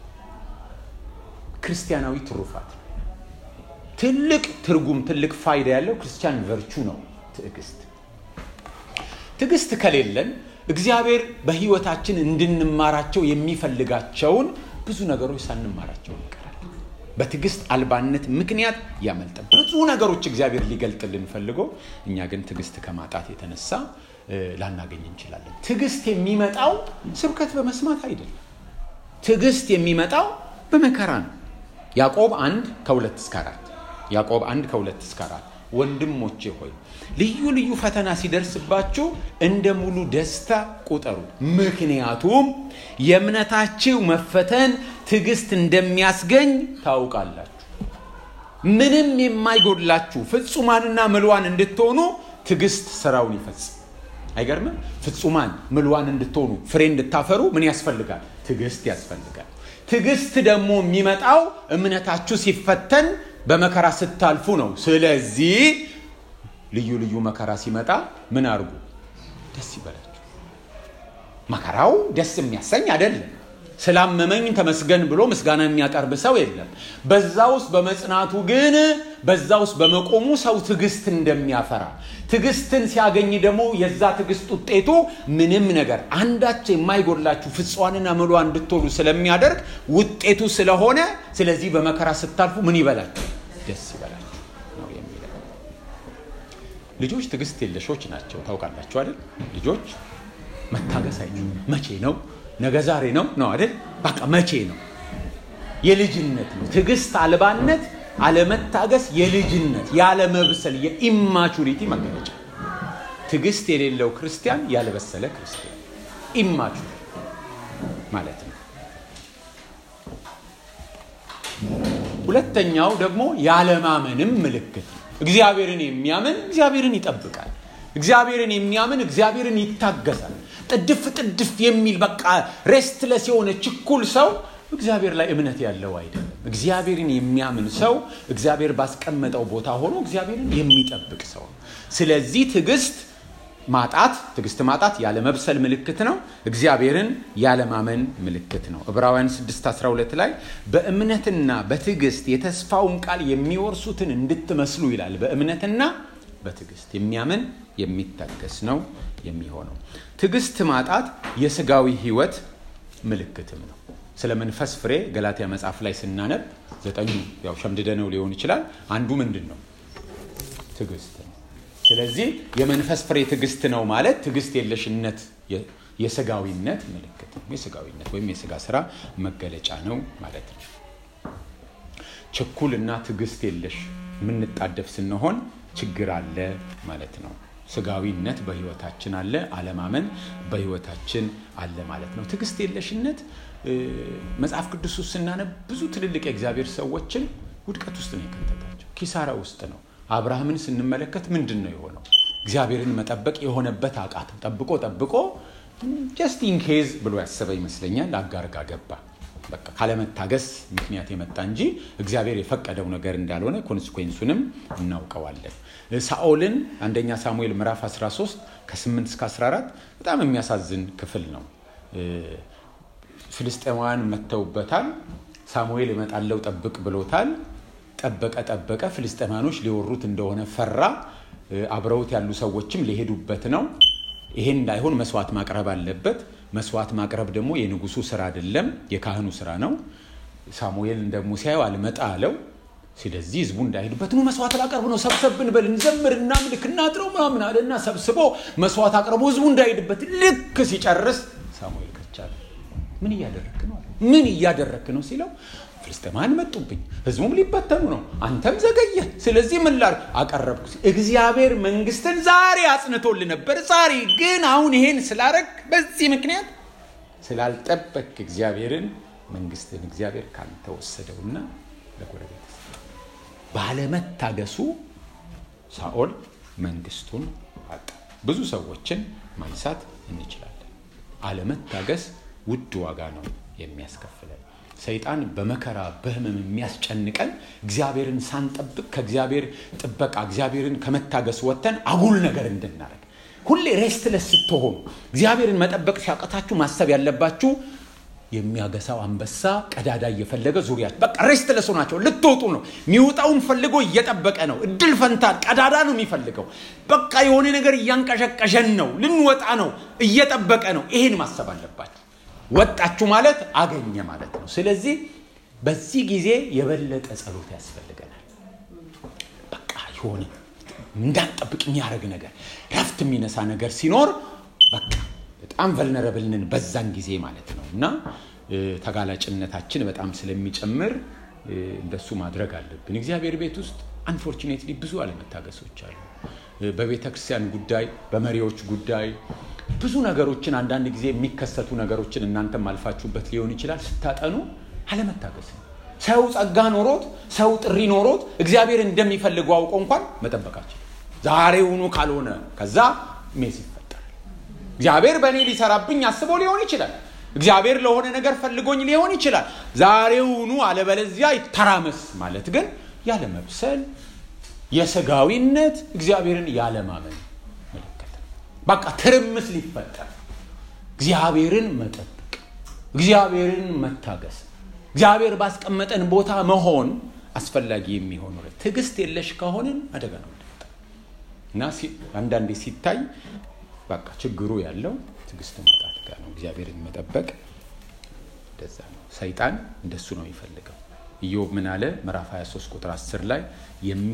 ክርስቲያናዊ ትሩፋት ነው። ትልቅ ትርጉም፣ ትልቅ ፋይዳ ያለው ክርስቲያን ቨርቹ ነው ትዕግስት። ትዕግስት ከሌለን እግዚአብሔር በህይወታችን እንድንማራቸው የሚፈልጋቸውን ብዙ ነገሮች ሳንማራቸው እንቀራለን። በትዕግስት አልባነት ምክንያት ያመልጠ ብዙ ነገሮች እግዚአብሔር ሊገልጥልን ፈልጎ እኛ ግን ትዕግስት ከማጣት የተነሳ ላናገኝ እንችላለን። ትዕግስት የሚመጣው ስብከት በመስማት አይደለም። ትዕግስት የሚመጣው በመከራ ነው። ያዕቆብ አንድ ከሁለት እስከ አራት ያዕቆብ አንድ ከሁለት እስከ አራት ወንድሞቼ ሆይ ልዩ ልዩ ፈተና ሲደርስባችሁ እንደ ሙሉ ደስታ ቁጠሩ። ምክንያቱም የእምነታችሁ መፈተን ትዕግስት እንደሚያስገኝ ታውቃላችሁ። ምንም የማይጎድላችሁ ፍጹማንና ምልዋን እንድትሆኑ ትዕግስት ስራውን ይፈጽም። አይገርምም? ፍጹማን ምልዋን እንድትሆኑ ፍሬ እንድታፈሩ ምን ያስፈልጋል? ትዕግስት ያስፈልጋል። ትዕግስት ደግሞ የሚመጣው እምነታችሁ ሲፈተን በመከራ ስታልፉ ነው። ስለዚህ ልዩ ልዩ መከራ ሲመጣ ምን አድርጉ? ደስ ይበላችሁ። መከራው ደስ የሚያሰኝ አይደለም። ስላመመኝ ተመስገን ብሎ ምስጋና የሚያቀርብ ሰው የለም። በዛ ውስጥ በመጽናቱ ግን በዛ ውስጥ በመቆሙ ሰው ትዕግስት እንደሚያፈራ ትዕግስትን ሲያገኝ ደግሞ የዛ ትዕግስት ውጤቱ ምንም ነገር አንዳች የማይጎድላችሁ ፍጽዋንና ምሏ እንድትሆኑ ስለሚያደርግ ውጤቱ ስለሆነ ስለዚህ በመከራ ስታልፉ ምን ይበላችሁ? ደስ ይበላችሁ ነው የሚለው። ልጆች ትዕግስት የለሾች ናቸው። ታውቃላችሁ አይደል? ልጆች መታገስ አይችሉም። መቼ ነው? ነገ ዛሬ ነው ነው አይደል? በቃ መቼ ነው? የልጅነት ነው። ትዕግስት አልባነት፣ አለመታገስ የልጅነት ያለመብሰል የኢማቹሪቲ መገለጫ። ትዕግስት የሌለው ክርስቲያን ያልበሰለ ክርስቲያን ኢማቹር ማለት ነው። ሁለተኛው ደግሞ ያለማመንም ምልክት ነው። እግዚአብሔርን የሚያምን እግዚአብሔርን ይጠብቃል። እግዚአብሔርን የሚያምን እግዚአብሔርን ይታገሳል። ጥድፍ ጥድፍ የሚል በቃ ሬስትለስ የሆነ ችኩል ሰው እግዚአብሔር ላይ እምነት ያለው አይደለም። እግዚአብሔርን የሚያምን ሰው እግዚአብሔር ባስቀመጠው ቦታ ሆኖ እግዚአብሔርን የሚጠብቅ ሰው ነው። ስለዚህ ትዕግስት ማጣት ትዕግስት ማጣት ያለመብሰል ምልክት ነው። እግዚአብሔርን ያለማመን ምልክት ነው። ዕብራውያን 6:12 ላይ በእምነትና በትዕግስት የተስፋውን ቃል የሚወርሱትን እንድትመስሉ ይላል። በእምነትና በትዕግስት የሚያምን የሚታገስ ነው የሚሆነው። ትዕግስት ማጣት የስጋዊ ህይወት ምልክትም ነው። ስለ መንፈስ ፍሬ ገላትያ መጽሐፍ ላይ ስናነብ ዘጠኙ ያው ሸምድደነው ሊሆን ይችላል። አንዱ ምንድን ነው? ትዕግስት ነው። ስለዚህ የመንፈስ ፍሬ ትዕግስት ነው ማለት ትዕግስት የለሽነት የስጋዊነት ምልክት ነው። የስጋዊነት ወይም የስጋ ስራ መገለጫ ነው ማለት ነው። ችኩል እና ትዕግስት የለሽ የምንጣደፍ ስንሆን ችግር አለ ማለት ነው። ስጋዊነት በህይወታችን አለ፣ አለማመን በህይወታችን አለ ማለት ነው። ትዕግስት የለሽነት መጽሐፍ ቅዱስ ውስጥ ስናነብ ብዙ ትልልቅ የእግዚአብሔር ሰዎችን ውድቀት ውስጥ ነው የከተታቸው፣ ኪሳራ ውስጥ ነው። አብርሃምን ስንመለከት ምንድን ነው የሆነው? እግዚአብሔርን መጠበቅ የሆነበት አቃተው። ጠብቆ ጠብቆ ጀስት ኢንኬዝ ብሎ ያሰበ ይመስለኛል አጋር ጋር ገባ። በቃ ካለመታገስ ምክንያት የመጣ እንጂ እግዚአብሔር የፈቀደው ነገር እንዳልሆነ ኮንስኮንሱንም እናውቀዋለን። ሳኦልን አንደኛ ሳሙኤል ምዕራፍ 13 ከ8 እስከ 14 በጣም የሚያሳዝን ክፍል ነው። ፍልስጤማውያን መጥተውበታል። ሳሙኤል እመጣለሁ ጠብቅ ብሎታል። ጠበቀ ጠበቀ። ፍልስጤማኖች ሊወሩት እንደሆነ ፈራ። አብረውት ያሉ ሰዎችም ሊሄዱበት ነው። ይሄን እንዳይሆን መስዋዕት ማቅረብ አለበት። መስዋዕት ማቅረብ ደግሞ የንጉሱ ስራ አይደለም፣ የካህኑ ስራ ነው። ሳሙኤል ደግሞ ሲያዩ አልመጣ አለው። ስለዚህ ህዝቡ እንዳይሄዱበት ነው መስዋዕት ላቀርብ ነው፣ ሰብሰብን በል እንዘምር፣ እናምልክ፣ እናጥረው ምናምን አለና ሰብስቦ መስዋዕት አቅርቦ ህዝቡ እንዳይሄድበት ልክ ሲጨርስ ሳሙኤል ከቻለ ምን እያደረክ ነው? ምን እያደረክ ነው ሲለው ፍልስጤማውያን መጡብኝ፣ ህዝቡም ሊበተኑ ነው፣ አንተም ዘገየ። ስለዚህ ምን ላድርግ? አቀረብኩ። እግዚአብሔር መንግስትን ዛሬ አጽንቶልህ ነበር። ዛሬ ግን አሁን ይሄን ስላረግ በዚህ ምክንያት ስላልጠበቅ እግዚአብሔርን መንግስትን እግዚአብሔር ካንተ ወሰደውና ለጎረቤት ባለመታገሱ ሳኦል መንግስቱን አጣ። ብዙ ሰዎችን ማንሳት እንችላለን። አለመታገስ ውድ ዋጋ ነው የሚያስከፍለን። ሰይጣን በመከራ በህመም የሚያስጨንቀን እግዚአብሔርን ሳንጠብቅ ከእግዚአብሔር ጥበቃ እግዚአብሔርን ከመታገስ ወጥተን አጉል ነገር እንድናደርግ ሁሌ ሬስትለስ ስትሆኑ እግዚአብሔርን መጠበቅ ሲያቀታችሁ ማሰብ ያለባችሁ የሚያገሳው አንበሳ ቀዳዳ እየፈለገ ዙሪያ በቃ ሬስትለስ ናቸው። ልትወጡ ነው። የሚወጣውን ፈልጎ እየጠበቀ ነው። እድል ፈንታል ቀዳዳ ነው የሚፈልገው። በቃ የሆነ ነገር እያንቀሸቀሸን ነው። ልንወጣ ነው። እየጠበቀ ነው። ይሄን ማሰብ አለባችሁ። ወጣችሁ ማለት አገኘ ማለት ነው። ስለዚህ በዚህ ጊዜ የበለጠ ጸሎት ያስፈልገናል። በቃ የሆነ እንዳንጠብቅ የሚያደርግ ነገር፣ ረፍት የሚነሳ ነገር ሲኖር በቃ በጣም ቨልነረብልንን በዛን ጊዜ ማለት ነው እና ተጋላጭነታችን በጣም ስለሚጨምር እንደሱ ማድረግ አለብን። እግዚአብሔር ቤት ውስጥ አንፎርቹኔትሊ ብዙ አለመታገሶች አሉ። በቤተ ክርስቲያን ጉዳይ፣ በመሪዎች ጉዳይ ብዙ ነገሮችን አንዳንድ ጊዜ የሚከሰቱ ነገሮችን እናንተም አልፋችሁበት ሊሆን ይችላል። ስታጠኑ አለመታገስ ነው። ሰው ጸጋ ኖሮት ሰው ጥሪ ኖሮት እግዚአብሔር እንደሚፈልገው አውቆ እንኳን መጠበቃችን ዛሬውኑ ካልሆነ ከዛ ሜስ ይፈጠራል። እግዚአብሔር በእኔ ሊሰራብኝ አስቦ ሊሆን ይችላል። እግዚአብሔር ለሆነ ነገር ፈልጎኝ ሊሆን ይችላል። ዛሬውኑ አለበለዚያ ይተራመስ ማለት ግን ያለመብሰል የስጋዊነት እግዚአብሔርን ያለማመን ምልክት ነው። በቃ ትርምስ ሊፈጠር እግዚአብሔርን መጠበቅ፣ እግዚአብሔርን መታገስ፣ እግዚአብሔር ባስቀመጠን ቦታ መሆን አስፈላጊ የሚሆኑ ትዕግስት የለሽ ከሆንን አደጋ ነው እና አንዳንዴ ሲታይ በቃ ችግሩ ያለው ትዕግስት ማጣት ጋር ነው። እግዚአብሔርን መጠበቅ እንደዛ ነው። ሰይጣን እንደሱ ነው የሚፈልገው። ኢዮብ ምን አለ? ምዕራፍ 23 ቁጥር 10 ላይ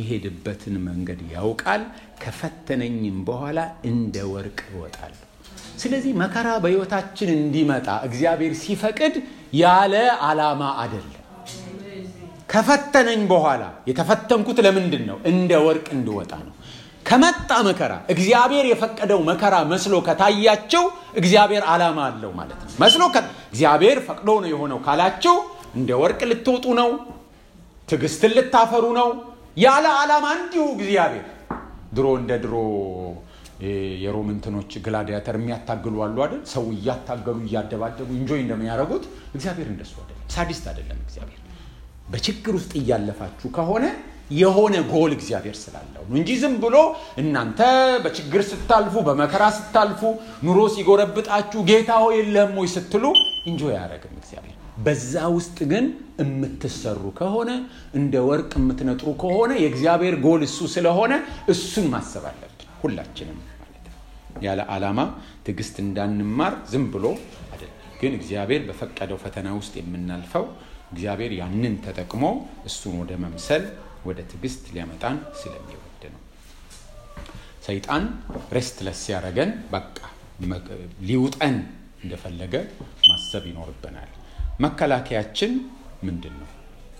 የሚሄድበትን መንገድ ያውቃል፣ ከፈተነኝም በኋላ እንደ ወርቅ እወጣለሁ። ስለዚህ መከራ በሕይወታችን እንዲመጣ እግዚአብሔር ሲፈቅድ ያለ ዓላማ አይደለም። ከፈተነኝ በኋላ የተፈተንኩት ለምንድን ነው? እንደ ወርቅ እንድወጣ ነው። ከመጣ መከራ እግዚአብሔር የፈቀደው መከራ መስሎ ከታያቸው እግዚአብሔር ዓላማ አለው ማለት ነው። መስሎ እግዚአብሔር ፈቅዶ ነው የሆነው ካላቸው እንደ ወርቅ ልትወጡ ነው፣ ትዕግስትን ልታፈሩ ነው። ያለ ዓላማ እንዲሁ እግዚአብሔር ድሮ እንደ ድሮ የሮም እንትኖች ግላዲያተር የሚያታግሉ አሉ አይደል? ሰው እያታገሉ እያደባደቡ እንጆይ እንደሚያደርጉት እግዚአብሔር እንደሱ አይደለም። ሳዲስት አይደለም እግዚአብሔር። በችግር ውስጥ እያለፋችሁ ከሆነ የሆነ ጎል እግዚአብሔር ስላለው ነው እንጂ ዝም ብሎ እናንተ በችግር ስታልፉ፣ በመከራ ስታልፉ፣ ኑሮ ሲጎረብጣችሁ ጌታ ሆይ የለህም ወይ ስትሉ እንጆይ አያደርግም እግዚአብሔር። በዛ ውስጥ ግን የምትሰሩ ከሆነ እንደ ወርቅ የምትነጥሩ ከሆነ የእግዚአብሔር ጎል እሱ ስለሆነ እሱን ማሰብ አለብን ሁላችንም ማለት ነው። ያለ ዓላማ ትዕግስት እንዳንማር ዝም ብሎ አይደለም። ግን እግዚአብሔር በፈቀደው ፈተና ውስጥ የምናልፈው እግዚአብሔር ያንን ተጠቅሞ እሱን ወደ መምሰል ወደ ትዕግስት ሊያመጣን ስለሚወድ ነው። ሰይጣን ሬስትለስ ሲያደርገን በቃ ሊውጠን እንደፈለገ ማሰብ ይኖርብናል። መከላከያችን ምንድን ነው?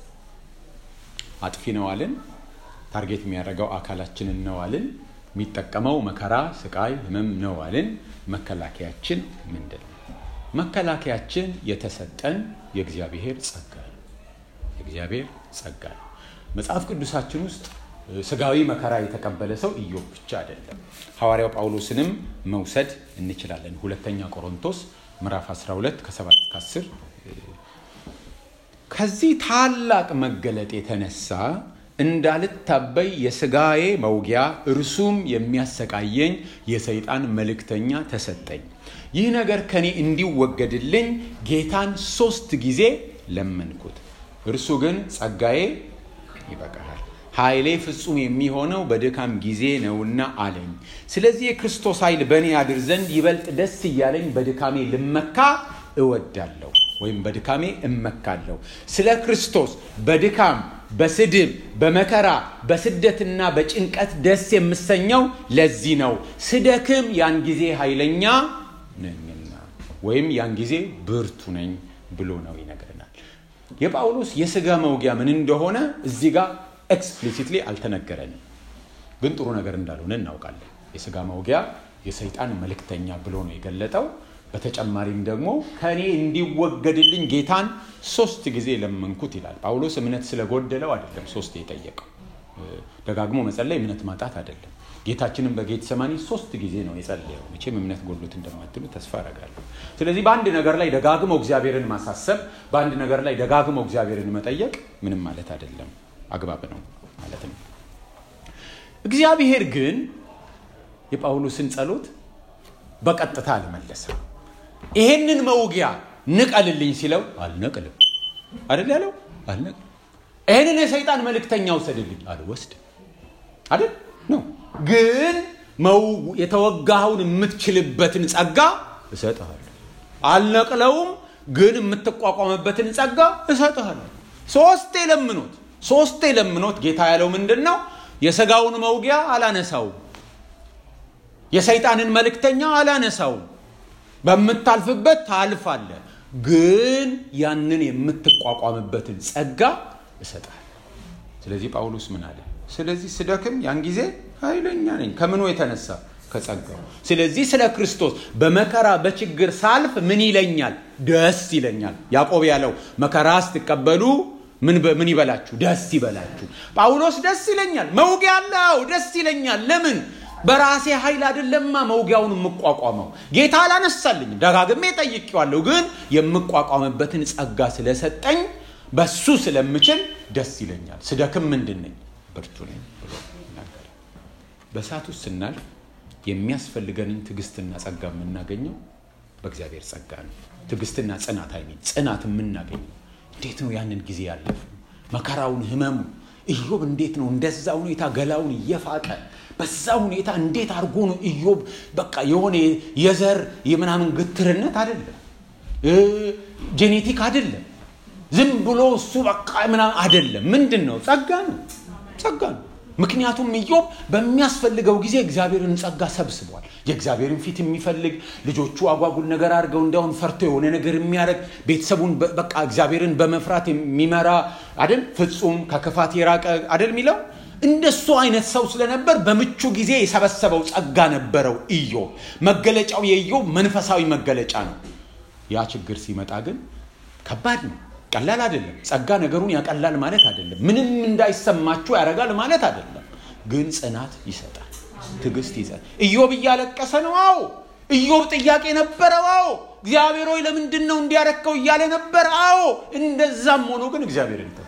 አጥፊ ነው አልን። ታርጌት የሚያደርገው አካላችንን ነው አልን። የሚጠቀመው መከራ፣ ስቃይ፣ ህመም ነው አልን። መከላከያችን ምንድን ነው? መከላከያችን የተሰጠን የእግዚአብሔር ጸጋ ነው። የእግዚአብሔር ጸጋ ነው። መጽሐፍ ቅዱሳችን ውስጥ ስጋዊ መከራ የተቀበለ ሰው ኢዮብ ብቻ አይደለም። ሐዋርያው ጳውሎስንም መውሰድ እንችላለን። ሁለተኛ ቆሮንቶስ ምዕራፍ 12 ከ7 ከ10 ከዚህ ታላቅ መገለጥ የተነሳ እንዳልታበይ የስጋዬ መውጊያ እርሱም የሚያሰቃየኝ የሰይጣን መልእክተኛ ተሰጠኝ። ይህ ነገር ከኔ እንዲወገድልኝ ጌታን ሶስት ጊዜ ለመንኩት። እርሱ ግን ጸጋዬ ይበቃሃል፣ ኃይሌ ፍጹም የሚሆነው በድካም ጊዜ ነውና አለኝ። ስለዚህ የክርስቶስ ኃይል በእኔ ያድር ዘንድ ይበልጥ ደስ እያለኝ በድካሜ ልመካ እወዳለሁ ወይም በድካሜ እመካለሁ። ስለ ክርስቶስ በድካም በስድብ በመከራ በስደትና በጭንቀት ደስ የምሰኘው ለዚህ ነው። ስደክም ያን ጊዜ ኃይለኛ ነኝና ወይም ያን ጊዜ ብርቱ ነኝ ብሎ ነው ይነግረናል። የጳውሎስ የስጋ መውጊያ ምን እንደሆነ እዚህ ጋር ኤክስፕሊሲትሊ አልተነገረንም፣ ግን ጥሩ ነገር እንዳልሆነ እናውቃለን። የስጋ መውጊያ የሰይጣን መልእክተኛ ብሎ ነው የገለጠው። በተጨማሪም ደግሞ ከእኔ እንዲወገድልኝ ጌታን ሶስት ጊዜ ለመንኩት ይላል። ጳውሎስ እምነት ስለጎደለው አይደለም ሶስት የጠየቀው። ደጋግሞ መጸለይ እምነት ማጣት አይደለም። ጌታችንም በጌተሰማኒ ሶስት ጊዜ ነው የጸለየው። መቼም እምነት ጎሎት እንደማትሉ ተስፋ አደርጋለሁ። ስለዚህ በአንድ ነገር ላይ ደጋግሞ እግዚአብሔርን ማሳሰብ፣ በአንድ ነገር ላይ ደጋግሞ እግዚአብሔርን መጠየቅ ምንም ማለት አይደለም፣ አግባብ ነው ማለት ነው። እግዚአብሔር ግን የጳውሎስን ጸሎት በቀጥታ አልመለሰም። ይሄንን መውጊያ ንቀልልኝ ሲለው አልነቅልም አይደል ያለው አልነቅልም። ይሄንን የሰይጣን መልእክተኛ ውሰድልኝ አልወስድም አይደል ነው። ግን የተወጋኸውን የምትችልበትን ጸጋ እሰጥሃለሁ። አልነቅለውም፣ ግን የምትቋቋምበትን ጸጋ እሰጥሃለሁ። ሶስቴ ለምኖት ሶስቴ ለምኖት ጌታ ያለው ምንድን ነው? የስጋውን መውጊያ አላነሳውም የሰይጣንን መልእክተኛ አላነሳውም። በምታልፍበት ታልፋለ፣ ግን ያንን የምትቋቋምበትን ጸጋ እሰጣል። ስለዚህ ጳውሎስ ምን አለ? ስለዚህ ስደክም ያን ጊዜ ኃይለኛ ነኝ። ከምኑ የተነሳ ከጸጋው። ስለዚህ ስለ ክርስቶስ በመከራ በችግር ሳልፍ ምን ይለኛል? ደስ ይለኛል። ያዕቆብ ያለው መከራ ስትቀበሉ ምን ይበላችሁ? ደስ ይበላችሁ። ጳውሎስ ደስ ይለኛል፣ መውጊያ አለው፣ ደስ ይለኛል። ለምን? በራሴ ኃይል አይደለማ መውጊያውን የምቋቋመው ጌታ አላነሳልኝም። ደጋግሜ ጠይቄዋለሁ፣ ግን የምቋቋምበትን ጸጋ ስለሰጠኝ በሱ ስለምችል ደስ ይለኛል። ስደክም ምንድን ነኝ? ብርቱ ነኝ ብሎ ይናገራል። በእሳት ውስጥ ስናልፍ የሚያስፈልገንን ትዕግስትና ጸጋ የምናገኘው በእግዚአብሔር ጸጋ ነው። ትዕግስትና ጽናት አይሚን ጽናት የምናገኘው እንዴት ነው? ያንን ጊዜ ያለፍ መከራውን፣ ህመሙ ኢዮብ እንዴት ነው እንደዛ ሁኔታ ገላውን እየፋቀ በዛ ሁኔታ እንዴት አድርጎ ነው ኢዮብ በቃ የሆነ የዘር የምናምን ግትርነት አይደለም፣ ጄኔቲክ አይደለም፣ ዝም ብሎ እሱ በቃ ምናምን አይደለም። ምንድን ነው? ጸጋ ነው፣ ጸጋ ነው። ምክንያቱም ኢዮብ በሚያስፈልገው ጊዜ እግዚአብሔርን ጸጋ ሰብስቧል። የእግዚአብሔርን ፊት የሚፈልግ ልጆቹ አጓጉል ነገር አድርገው እንዲያውም ፈርቶ የሆነ ነገር የሚያደርግ ቤተሰቡን በቃ እግዚአብሔርን በመፍራት የሚመራ አደል፣ ፍጹም ከክፋት የራቀ አደል የሚለው እንደሱ አይነት ሰው ስለነበር በምቹ ጊዜ የሰበሰበው ጸጋ ነበረው ኢዮብ። መገለጫው የኢዮብ መንፈሳዊ መገለጫ ነው። ያ ችግር ሲመጣ ግን ከባድ ነው። ቀላል አይደለም። ጸጋ ነገሩን ያቀላል ማለት አይደለም። ምንም እንዳይሰማችሁ ያደርጋል ማለት አይደለም። ግን ጽናት ይሰጣል፣ ትዕግስት ይሰጣል። ኢዮብ እያለቀሰ ነው። አዎ ኢዮብ ጥያቄ ነበረው። አዎ እግዚአብሔር ሆይ ለምንድን ነው እንዲያረከው እያለ ነበር። አዎ እንደዛም ሆኖ ግን እግዚአብሔርን ይጠብቃል።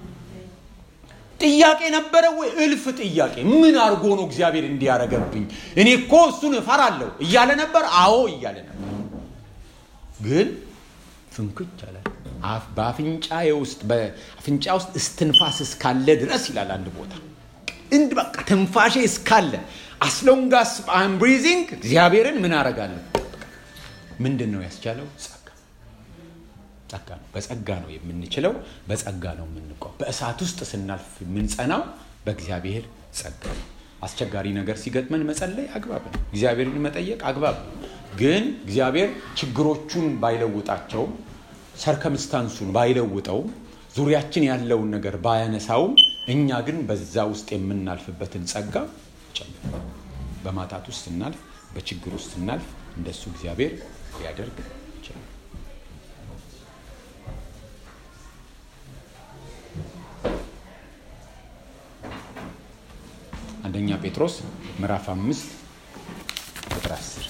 ጥያቄ ነበረ ወይ? እልፍ ጥያቄ። ምን አድርጎ ነው እግዚአብሔር እንዲያረገብኝ? እኔ እኮ እሱን እፈራለሁ እያለ ነበር። አዎ እያለ ነበር። ግን ፍንክች አለ። በአፍንጫዬ ውስጥ በአፍንጫ ውስጥ እስትንፋስ እስካለ ድረስ ይላል አንድ ቦታ እንድ በቃ ትንፋሼ እስካለ አስሎንጋስ አም ብሪዚንግ እግዚአብሔርን ምን አረጋለሁ? ምንድን ነው ያስቻለው? ጸጋ ጸጋ ነው። በጸጋ ነው የምንችለው። በጸጋ ነው የምንቆም። በእሳት ውስጥ ስናልፍ የምንጸናው በእግዚአብሔር ጸጋ ነው። አስቸጋሪ ነገር ሲገጥመን መጸለይ አግባብ ነው። እግዚአብሔርን መጠየቅ አግባብ ነው። ግን እግዚአብሔር ችግሮቹን ባይለውጣቸውም ሰርከምስታንሱን ባይለውጠውም ዙሪያችን ያለውን ነገር ባያነሳውም እኛ ግን በዛ ውስጥ የምናልፍበትን ጸጋ ጨምር በማጣት ውስጥ ስናልፍ፣ በችግር ውስጥ ስናልፍ እንደሱ እግዚአብሔር ሊያደርግ ይችላል። አንደኛ ጴጥሮስ ምዕራፍ አምስት ቁጥር አስር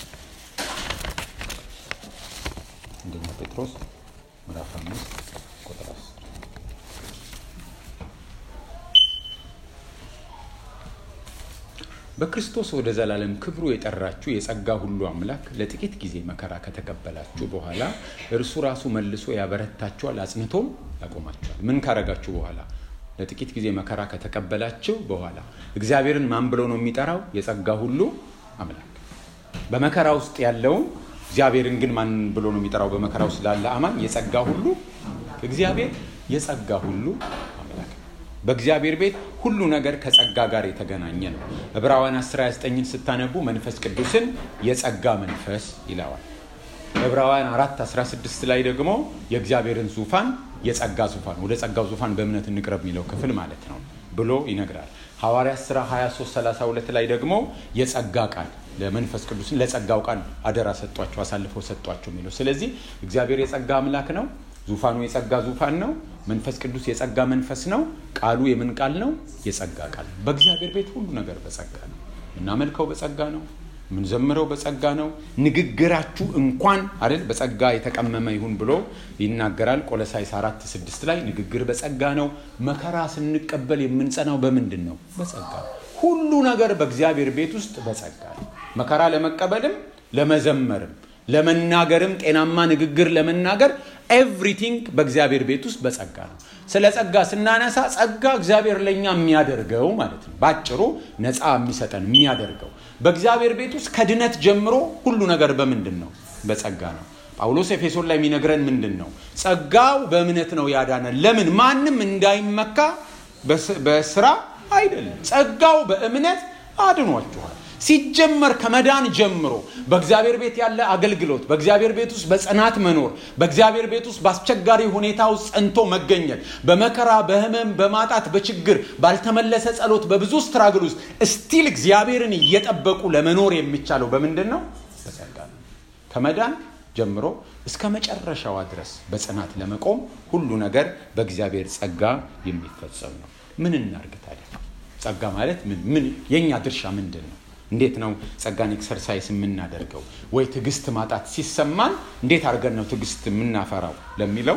አንደኛ ጴጥሮስ ምዕራፍ አምስት ቁጥር አስር በክርስቶስ ወደ ዘላለም ክብሩ የጠራችሁ የጸጋ ሁሉ አምላክ ለጥቂት ጊዜ መከራ ከተቀበላችሁ በኋላ እርሱ ራሱ መልሶ ያበረታችኋል፣ አጽንቶም ያቆማችኋል። ምን ካረጋችሁ በኋላ? ለጥቂት ጊዜ መከራ ከተቀበላችሁ በኋላ። እግዚአብሔርን ማን ብሎ ነው የሚጠራው? የጸጋ ሁሉ አምላክ። በመከራ ውስጥ ያለውን እግዚአብሔርን ግን ማን ብሎ ነው የሚጠራው? በመከራ ውስጥ ላለ አማን የጸጋ ሁሉ እግዚአብሔር የጸጋ ሁሉ አምላክ። በእግዚአብሔር ቤት ሁሉ ነገር ከጸጋ ጋር የተገናኘ ነው። ዕብራውያን 19ን ስታነቡ መንፈስ ቅዱስን የጸጋ መንፈስ ይለዋል። ዕብራውያን 4 16 ላይ ደግሞ የእግዚአብሔርን ዙፋን የጸጋ ዙፋን ወደ ጸጋው ዙፋን በእምነት እንቅረብ የሚለው ክፍል ማለት ነው ብሎ ይነግራል። ሐዋርያት ሥራ 23 32 ላይ ደግሞ የጸጋ ቃል ለመንፈስ ቅዱስን ለጸጋው ቃል አደራ ሰጧቸው፣ አሳልፈው ሰጧቸው የሚለው ስለዚህ እግዚአብሔር የጸጋ አምላክ ነው። ዙፋኑ የጸጋ ዙፋን ነው። መንፈስ ቅዱስ የጸጋ መንፈስ ነው። ቃሉ የምን ቃል ነው? የጸጋ ቃል ነው። በእግዚአብሔር ቤት ሁሉ ነገር በጸጋ ነው። የምናመልከው በጸጋ ነው። የምንዘምረው በጸጋ ነው። ንግግራችሁ እንኳን አይደል በጸጋ የተቀመመ ይሁን ብሎ ይናገራል። ቆሎሳይስ አራት ስድስት ላይ ንግግር በጸጋ ነው። መከራ ስንቀበል የምንጸናው በምንድን ነው? በጸጋ ነው። ሁሉ ነገር በእግዚአብሔር ቤት ውስጥ በጸጋ ነው። መከራ ለመቀበልም ለመዘመርም ለመናገርም ጤናማ ንግግር ለመናገር ኤቭሪቲንግ በእግዚአብሔር ቤት ውስጥ በጸጋ ነው። ስለ ጸጋ ስናነሳ ጸጋ እግዚአብሔር ለእኛ የሚያደርገው ማለት ነው። በአጭሩ ነፃ የሚሰጠን የሚያደርገው በእግዚአብሔር ቤት ውስጥ ከድነት ጀምሮ ሁሉ ነገር በምንድን ነው? በጸጋ ነው። ጳውሎስ ኤፌሶን ላይ የሚነግረን ምንድን ነው? ጸጋው በእምነት ነው ያዳነን። ለምን? ማንም እንዳይመካ በስራ አይደለም። ጸጋው በእምነት አድኗችኋል። ሲጀመር ከመዳን ጀምሮ በእግዚአብሔር ቤት ያለ አገልግሎት፣ በእግዚአብሔር ቤት ውስጥ በጽናት መኖር፣ በእግዚአብሔር ቤት ውስጥ በአስቸጋሪ ሁኔታ ውስጥ ጸንቶ መገኘት፣ በመከራ በህመም፣ በማጣት፣ በችግር፣ ባልተመለሰ ጸሎት፣ በብዙ ስትራግል ውስጥ እስቲል እግዚአብሔርን እየጠበቁ ለመኖር የሚቻለው በምንድን ነው? በጸጋ ነው። ከመዳን ጀምሮ እስከ መጨረሻዋ ድረስ በጽናት ለመቆም ሁሉ ነገር በእግዚአብሔር ጸጋ የሚፈጸም ነው። ምን እናርግ ታዲያ? ጸጋ ማለት ምን ምን የእኛ ድርሻ ምንድን ነው? እንዴት ነው ጸጋን ኤክሰርሳይስ የምናደርገው? ወይ ትዕግስት ማጣት ሲሰማን እንዴት አድርገን ነው ትዕግስት የምናፈራው ለሚለው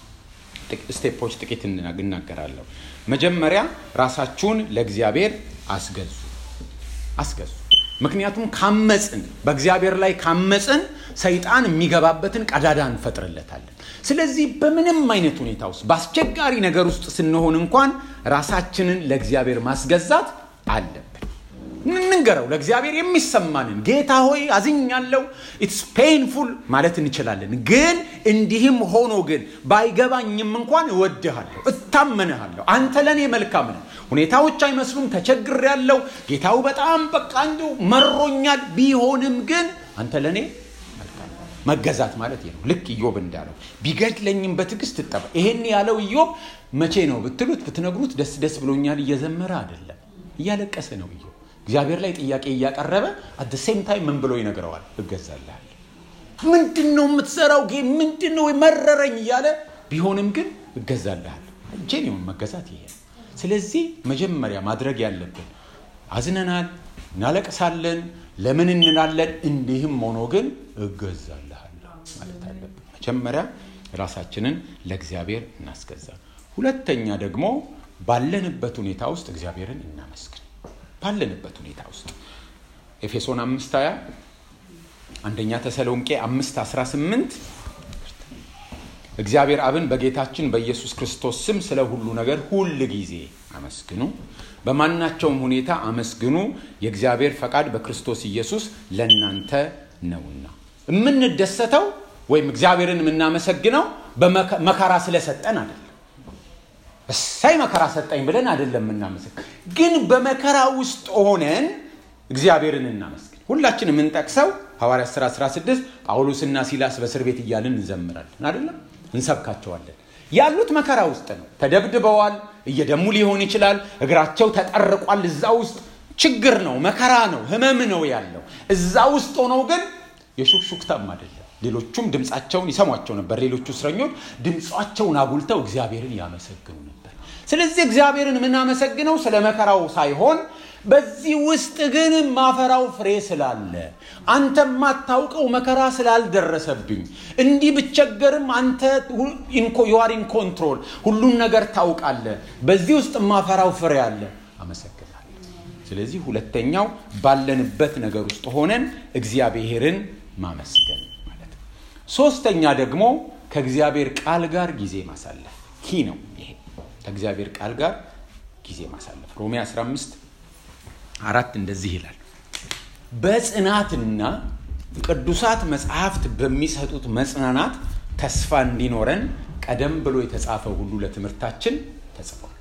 ስቴፖች ጥቂት እናገራለሁ። መጀመሪያ ራሳችሁን ለእግዚአብሔር አስገዙ አስገዙ። ምክንያቱም ካመፅን በእግዚአብሔር ላይ ካመፅን ሰይጣን የሚገባበትን ቀዳዳ እንፈጥርለታለን። ስለዚህ በምንም አይነት ሁኔታ ውስጥ በአስቸጋሪ ነገር ውስጥ ስንሆን እንኳን ራሳችንን ለእግዚአብሔር ማስገዛት አለብን። እንንገረው ለእግዚአብሔር የሚሰማንን ጌታ ሆይ አዝኛለሁ ኢትስ ፔንፉል ማለት እንችላለን ግን እንዲህም ሆኖ ግን ባይገባኝም እንኳን እወድሃለሁ እታመንሃለሁ አንተ ለእኔ መልካም ነህ ሁኔታዎች አይመስሉም ተቸግር ያለው ጌታው በጣም በቃ እንዲሁ መሮኛል ቢሆንም ግን አንተ ለእኔ መገዛት ማለት ነው ልክ ኢዮብ እንዳለው ቢገድለኝም በትዕግስት ትጠባ ይሄን ያለው ኢዮብ መቼ ነው ብትሉት ብትነግሩት ደስ ደስ ብሎኛል እየዘመረ አይደለም እያለቀሰ ነው ኢዮብ እግዚአብሔር ላይ ጥያቄ እያቀረበ አት ሴም ታይም ምን ብሎ ይነግረዋል እገዛልሃል ምንድን ነው የምትሰራው ጌ ምንድን ነው መረረኝ እያለ ቢሆንም ግን እገዛልሃል ጄኒውን መገዛት ይሄ ስለዚህ መጀመሪያ ማድረግ ያለብን አዝነናል እናለቅሳለን ለምን እንላለን እንዲህም ሆኖ ግን እገዛልሃለሁ ማለት አለብን መጀመሪያ ራሳችንን ለእግዚአብሔር እናስገዛ ሁለተኛ ደግሞ ባለንበት ሁኔታ ውስጥ እግዚአብሔርን እናመስግን ባለንበት ሁኔታ ውስጥ ኤፌሶን አምስት ሀያ አንደኛ ተሰሎንቄ አምስት 18 እግዚአብሔር አብን በጌታችን በኢየሱስ ክርስቶስ ስም ስለ ሁሉ ነገር ሁል ጊዜ አመስግኑ በማናቸውም ሁኔታ አመስግኑ የእግዚአብሔር ፈቃድ በክርስቶስ ኢየሱስ ለእናንተ ነውና የምንደሰተው ወይም እግዚአብሔርን የምናመሰግነው በመከራ ስለሰጠን አይደለም እሳይ መከራ ሰጠኝ ብለን አይደለም የምናመሰግን ግን በመከራ ውስጥ ሆነን እግዚአብሔርን እናመስግን ሁላችን የምንጠቅሰው ሐዋርያ 10 16 ጳውሎስና ሲላስ በእስር ቤት እያልን እንዘምራለን አይደለም እንሰብካቸዋለን ያሉት መከራ ውስጥ ነው ተደብድበዋል እየደሙ ሊሆን ይችላል እግራቸው ተጠርቋል እዛ ውስጥ ችግር ነው መከራ ነው ህመም ነው ያለው እዛ ውስጥ ሆነው ግን የሹክሹክታም አይደለም ሌሎቹም ድምፃቸውን ይሰሟቸው ነበር ሌሎቹ እስረኞች ድምፃቸውን አጉልተው እግዚአብሔርን ያመሰግኑ ነበር ስለዚህ እግዚአብሔርን የምናመሰግነው ስለ መከራው ሳይሆን በዚህ ውስጥ ግን ማፈራው ፍሬ ስላለ አንተ የማታውቀው መከራ ስላልደረሰብኝ እንዲህ ብቸገርም አንተ ዩአር ኢን ኮንትሮል ሁሉን ነገር ታውቃለ በዚህ ውስጥ ማፈራው ፍሬ አለ አመሰግናለሁ ስለዚህ ሁለተኛው ባለንበት ነገር ውስጥ ሆነን እግዚአብሔርን ማመስገን ማለት ነው ሶስተኛ ደግሞ ከእግዚአብሔር ቃል ጋር ጊዜ ማሳለፍ ኪ ነው ይሄ ከእግዚአብሔር ቃል ጋር ጊዜ ማሳለፍ ሮሜ 15 አራት እንደዚህ ይላል በጽናትና ቅዱሳት መጽሐፍት በሚሰጡት መጽናናት ተስፋ እንዲኖረን ቀደም ብሎ የተጻፈ ሁሉ ለትምህርታችን ተጽፏል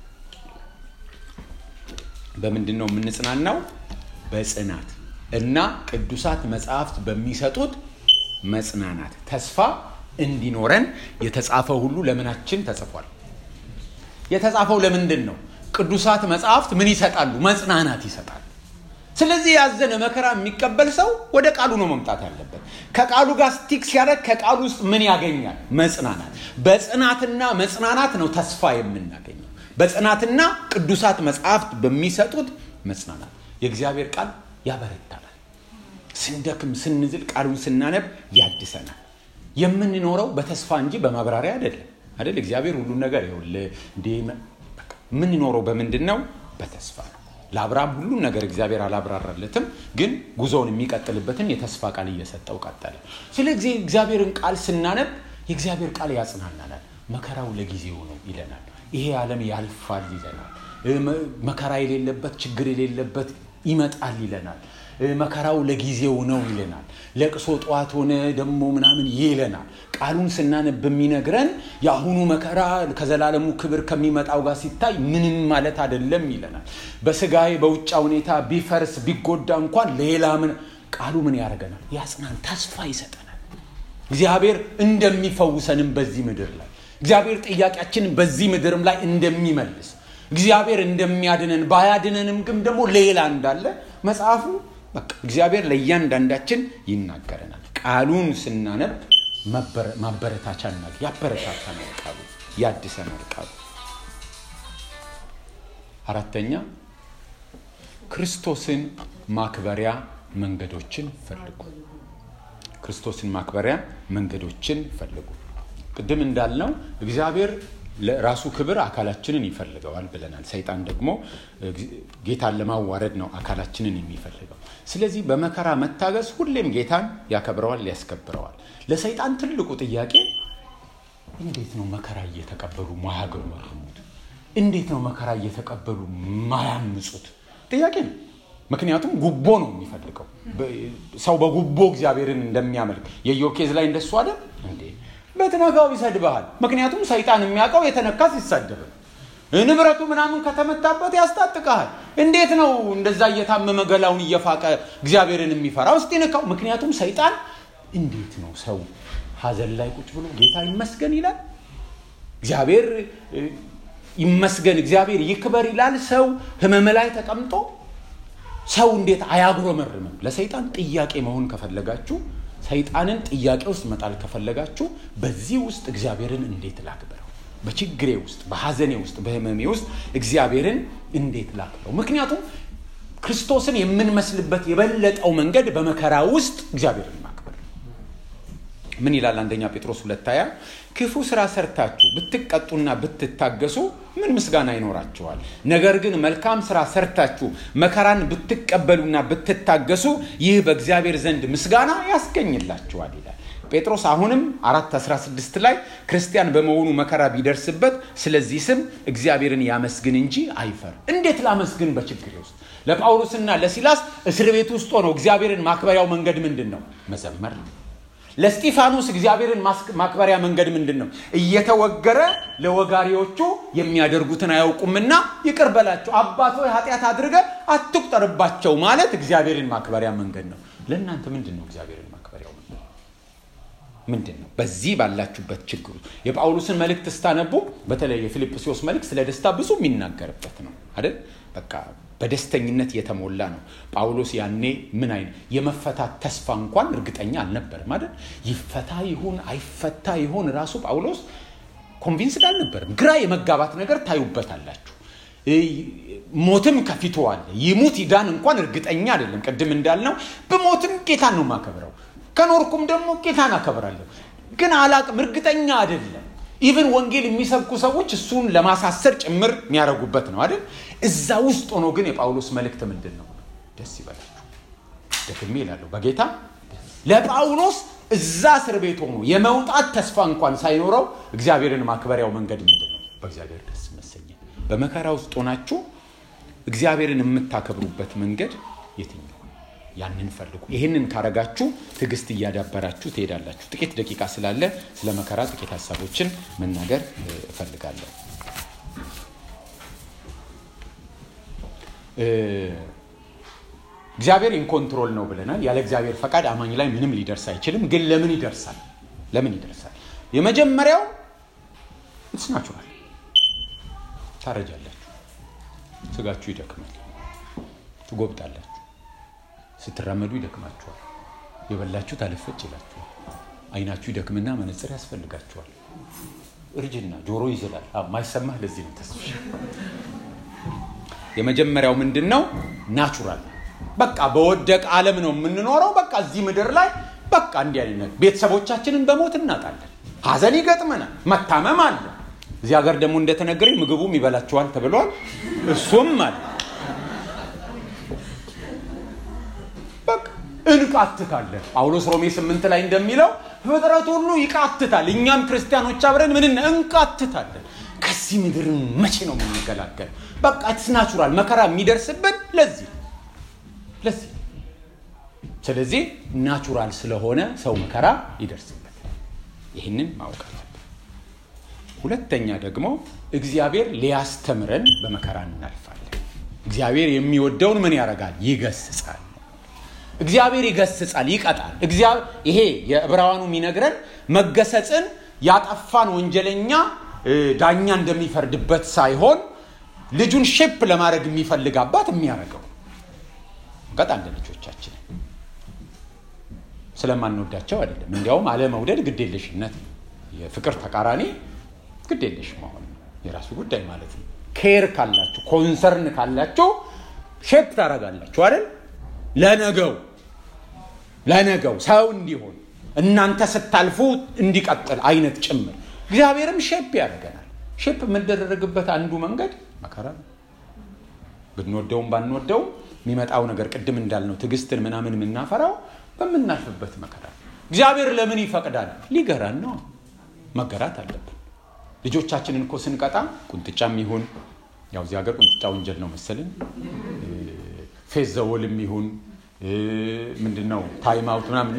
በምንድን ነው የምንጽናናው በጽናት እና ቅዱሳት መጽሐፍት በሚሰጡት መጽናናት ተስፋ እንዲኖረን የተጻፈ ሁሉ ለምናችን ተጽፏል የተጻፈው ለምንድን ነው ቅዱሳት መጽሐፍት ምን ይሰጣሉ መጽናናት ይሰጣሉ ስለዚህ ያዘነ መከራ የሚቀበል ሰው ወደ ቃሉ ነው መምጣት ያለበት ከቃሉ ጋር ስቲክ ሲያደርግ ከቃሉ ውስጥ ምን ያገኛል መጽናናት በጽናትና መጽናናት ነው ተስፋ የምናገኘው በጽናትና ቅዱሳት መጽሐፍት በሚሰጡት መጽናናት የእግዚአብሔር ቃል ያበረታናል ስንደክም ስንዝል ቃሉን ስናነብ ያድሰናል የምንኖረው በተስፋ እንጂ በማብራሪያ አይደለም አይደል እግዚአብሔር ሁሉን ነገር ይውል እንዴ የምንኖረው በምንድን ነው በተስፋ ነው ለአብርሃም ሁሉን ነገር እግዚአብሔር አላብራራለትም ግን ጉዞውን የሚቀጥልበትን የተስፋ ቃል እየሰጠው ቀጠለ ስለዚህ እግዚአብሔርን ቃል ስናነብ የእግዚአብሔር ቃል ያጽናናናል መከራው ለጊዜው ነው ይለናል ይሄ ዓለም ያልፋል ይለናል መከራ የሌለበት ችግር የሌለበት ይመጣል ይለናል መከራው ለጊዜው ነው ይለናል ለቅሶ ጠዋት ሆነ ደግሞ ምናምን ይለናል ቃሉን ስናነብ የሚነግረን የአሁኑ መከራ ከዘላለሙ ክብር ከሚመጣው ጋር ሲታይ ምንም ማለት አይደለም ይለናል በስጋዬ በውጫ ሁኔታ ቢፈርስ ቢጎዳ እንኳን ሌላ ምን ቃሉ ምን ያደርገናል ያጽናን ተስፋ ይሰጠናል እግዚአብሔር እንደሚፈውሰንም በዚህ ምድር ላይ እግዚአብሔር ጥያቄያችንን በዚህ ምድርም ላይ እንደሚመልስ እግዚአብሔር እንደሚያድነን ባያድነንም ግን ደግሞ ሌላ እንዳለ መጽሐፉ በቃ እግዚአብሔር ለእያንዳንዳችን ይናገረናል ቃሉን ስናነብ ማበረታቻ እናል ያበረታታናል ቃሉ ያድሰናል ቃሉ አራተኛ ክርስቶስን ማክበሪያ መንገዶችን ፈልጉ ክርስቶስን ማክበሪያ መንገዶችን ፈልጉ ቅድም እንዳልነው እግዚአብሔር ለራሱ ክብር አካላችንን ይፈልገዋል ብለናል ሰይጣን ደግሞ ጌታን ለማዋረድ ነው አካላችንን የሚፈልገው ስለዚህ በመከራ መታገስ ሁሌም ጌታን ያከብረዋል ያስከብረዋል ለሰይጣን ትልቁ ጥያቄ እንዴት ነው መከራ እየተቀበሉ ማያገሩት እንዴት ነው መከራ እየተቀበሉ ማያምፁት ጥያቄ ነው ምክንያቱም ጉቦ ነው የሚፈልገው። ሰው በጉቦ እግዚአብሔርን እንደሚያመልክ የኢዮብ ኬዝ ላይ እንደሱ አይደል እንዴ? በትነካው ይሰድብሃል። ምክንያቱም ሰይጣን የሚያውቀው የተነካ ሲሳደብ ንብረቱ ምናምን ከተመታበት ያስታጥቀሃል። እንዴት ነው እንደዛ እየታመመ ገላውን እየፋቀ እግዚአብሔርን የሚፈራው? እስቲ ንካው። ምክንያቱም ሰይጣን እንዴት ነው ሰው ሀዘን ላይ ቁጭ ብሎ ጌታ ይመስገን ይላል፣ እግዚአብሔር ይመስገን፣ እግዚአብሔር ይክበር ይላል። ሰው ህመም ላይ ተቀምጦ ሰው እንዴት አያጉረመርምም? ለሰይጣን ጥያቄ መሆን ከፈለጋችሁ ሰይጣንን ጥያቄ ውስጥ መጣል ከፈለጋችሁ በዚህ ውስጥ እግዚአብሔርን እንዴት ላክብረው? በችግሬ ውስጥ፣ በሐዘኔ ውስጥ፣ በህመሜ ውስጥ እግዚአብሔርን እንዴት ላክብረው? ምክንያቱም ክርስቶስን የምንመስልበት የበለጠው መንገድ በመከራ ውስጥ እግዚአብሔርን ማክበር። ምን ይላል አንደኛ ጴጥሮስ ሁለት ሃያ ክፉ ስራ ሰርታችሁ ብትቀጡና ብትታገሱ ምን ምስጋና ይኖራችኋል? ነገር ግን መልካም ስራ ሰርታችሁ መከራን ብትቀበሉና ብትታገሱ ይህ በእግዚአብሔር ዘንድ ምስጋና ያስገኝላችኋል ይላል ጴጥሮስ። አሁንም አራት 16 ላይ ክርስቲያን በመሆኑ መከራ ቢደርስበት ስለዚህ ስም እግዚአብሔርን ያመስግን እንጂ አይፈር። እንዴት ላመስግን በችግሬ ውስጥ? ለጳውሎስና ለሲላስ እስር ቤት ውስጥ ሆነው እግዚአብሔርን ማክበሪያው መንገድ ምንድን ነው? መዘመር ነው። ለስጢፋኖስ እግዚአብሔርን ማክበሪያ መንገድ ምንድን ነው? እየተወገረ ለወጋሪዎቹ የሚያደርጉትን አያውቁምና ይቅር በላቸው፣ አባት ሆይ ኃጢአት አድርገ አትቁጠርባቸው ማለት እግዚአብሔርን ማክበሪያ መንገድ ነው። ለእናንተ ምንድን ነው እግዚአብሔርን ማክበሪያው መንገድ ምንድን ነው? በዚህ ባላችሁበት ችግሩ የጳውሎስን መልእክት ስታነቡ በተለይ የፊልጵስዩስ መልእክት ስለ ደስታ ብዙ የሚናገርበት ነው አይደል? በቃ በደስተኝነት የተሞላ ነው። ጳውሎስ ያኔ ምን አይነት የመፈታት ተስፋ እንኳን እርግጠኛ አልነበርም አይደል? ይፈታ ይሁን አይፈታ ይሁን ራሱ ጳውሎስ ኮንቪንስድ አልነበርም። ግራ የመጋባት ነገር ታዩበታላችሁ። ሞትም ከፊቱ አለ። ይሙት ይዳን እንኳን እርግጠኛ አይደለም። ቅድም እንዳልነው ብሞትም ጌታን ነው ማከብረው፣ ከኖርኩም ደግሞ ጌታን አከብራለሁ፣ ግን አላቅም፣ እርግጠኛ አይደለም። ኢቨን ወንጌል የሚሰብኩ ሰዎች እሱን ለማሳሰር ጭምር የሚያደርጉበት ነው አይደል? እዛ ውስጥ ሆኖ ግን የጳውሎስ መልእክት ምንድን ነው? ደስ ይበላችሁ። ደግሜ ይላለሁ በጌታ ለጳውሎስ እዛ እስር ቤት ሆኖ የመውጣት ተስፋ እንኳን ሳይኖረው እግዚአብሔርን ማክበሪያው መንገድ ምንድን ነው? በእግዚአብሔር ደስ መሰኘት። በመከራ ውስጥ ሆናችሁ እግዚአብሔርን የምታከብሩበት መንገድ የትኛው? ያንን ፈልጉ። ይህንን ካረጋችሁ ትዕግስት እያዳበራችሁ ትሄዳላችሁ። ጥቂት ደቂቃ ስላለ ስለ መከራ ጥቂት ሀሳቦችን መናገር እፈልጋለሁ። እግዚአብሔር ኢንኮንትሮል ነው ብለናል። ያለ እግዚአብሔር ፈቃድ አማኝ ላይ ምንም ሊደርስ አይችልም። ግን ለምን ይደርሳል? ለምን ይደርሳል? የመጀመሪያው ኢትስ ናቹራል። ታረጃላችሁ፣ ስጋችሁ ይደክማል፣ ትጎብጣላችሁ ስትራመዱ ይደክማችኋል። የበላችሁ ታለፈጭ ይላችኋል። አይናችሁ ይደክምና መነጽር ያስፈልጋችኋል። እርጅና ጆሮ ይዝላል። ማይሰማህ ለዚህ ነው ተስፋ። የመጀመሪያው ምንድን ነው? ናቹራል በቃ በወደቅ ዓለም ነው የምንኖረው። በቃ እዚህ ምድር ላይ በቃ እንዲህ አይነት ቤተሰቦቻችንን በሞት እናጣለን። ሀዘን ይገጥመናል። መታመም አለ። እዚህ ሀገር ደግሞ እንደተነገረኝ ምግቡም ይበላችኋል ተብሏል። እሱም አለ እንቃትታለን። ጳውሎስ ሮሜ ስምንት ላይ እንደሚለው ፍጥረት ሁሉ ይቃትታል። እኛም ክርስቲያኖች አብረን ምን እንቃትታለን። ከዚህ ምድር መቼ ነው የምንገላገል? በቃ ኢትስ ናቹራል። መከራ የሚደርስብን ለዚህ ለዚህ ስለዚህ ናቹራል ስለሆነ ሰው መከራ ይደርስበት። ይህንን ማወቅ አለብን። ሁለተኛ ደግሞ እግዚአብሔር ሊያስተምረን በመከራ እናልፋለን። እግዚአብሔር የሚወደውን ምን ያደርጋል? ይገስጻል። እግዚአብሔር ይገስጻል፣ ይቀጣል። ይሄ የዕብራውያኑ የሚነግረን መገሰጽን ያጠፋን ወንጀለኛ ዳኛ እንደሚፈርድበት ሳይሆን ልጁን ሼፕ ለማድረግ የሚፈልግ አባት የሚያደርገው እንቀጣለን። ልጆቻችንን ስለማንወዳቸው አይደለም። እንዲያውም አለመውደድ ግዴለሽነት ነው። የፍቅር ተቃራኒ ግዴለሽ መሆን ነው። የራሱ ጉዳይ ማለት ነው። ኬር ካላችሁ ኮንሰርን ካላችሁ ሼፕ ታደርጋላችሁ አይደል ለነገው ለነገው ሰው እንዲሆን እናንተ ስታልፉ እንዲቀጥል አይነት ጭምር እግዚአብሔርም ሼፕ ያደርገናል። ሼፕ የምንደረግበት አንዱ መንገድ መከራ ነው። ብንወደውም ባንወደውም የሚመጣው ነገር ቅድም እንዳልነው ትዕግስትን ምናምን የምናፈራው በምናልፍበት መከራ ነው። እግዚአብሔር ለምን ይፈቅዳል? ሊገራን ነው። መገራት አለብን። ልጆቻችንን እኮ ስንቀጣ ቁንጥጫም ይሁን ያው እዚህ ሀገር ቁንጥጫ ወንጀል ነው መሰልን ፌዝ ዘወልም ይሁን ምንድን ነው ታይም አውት ምናምን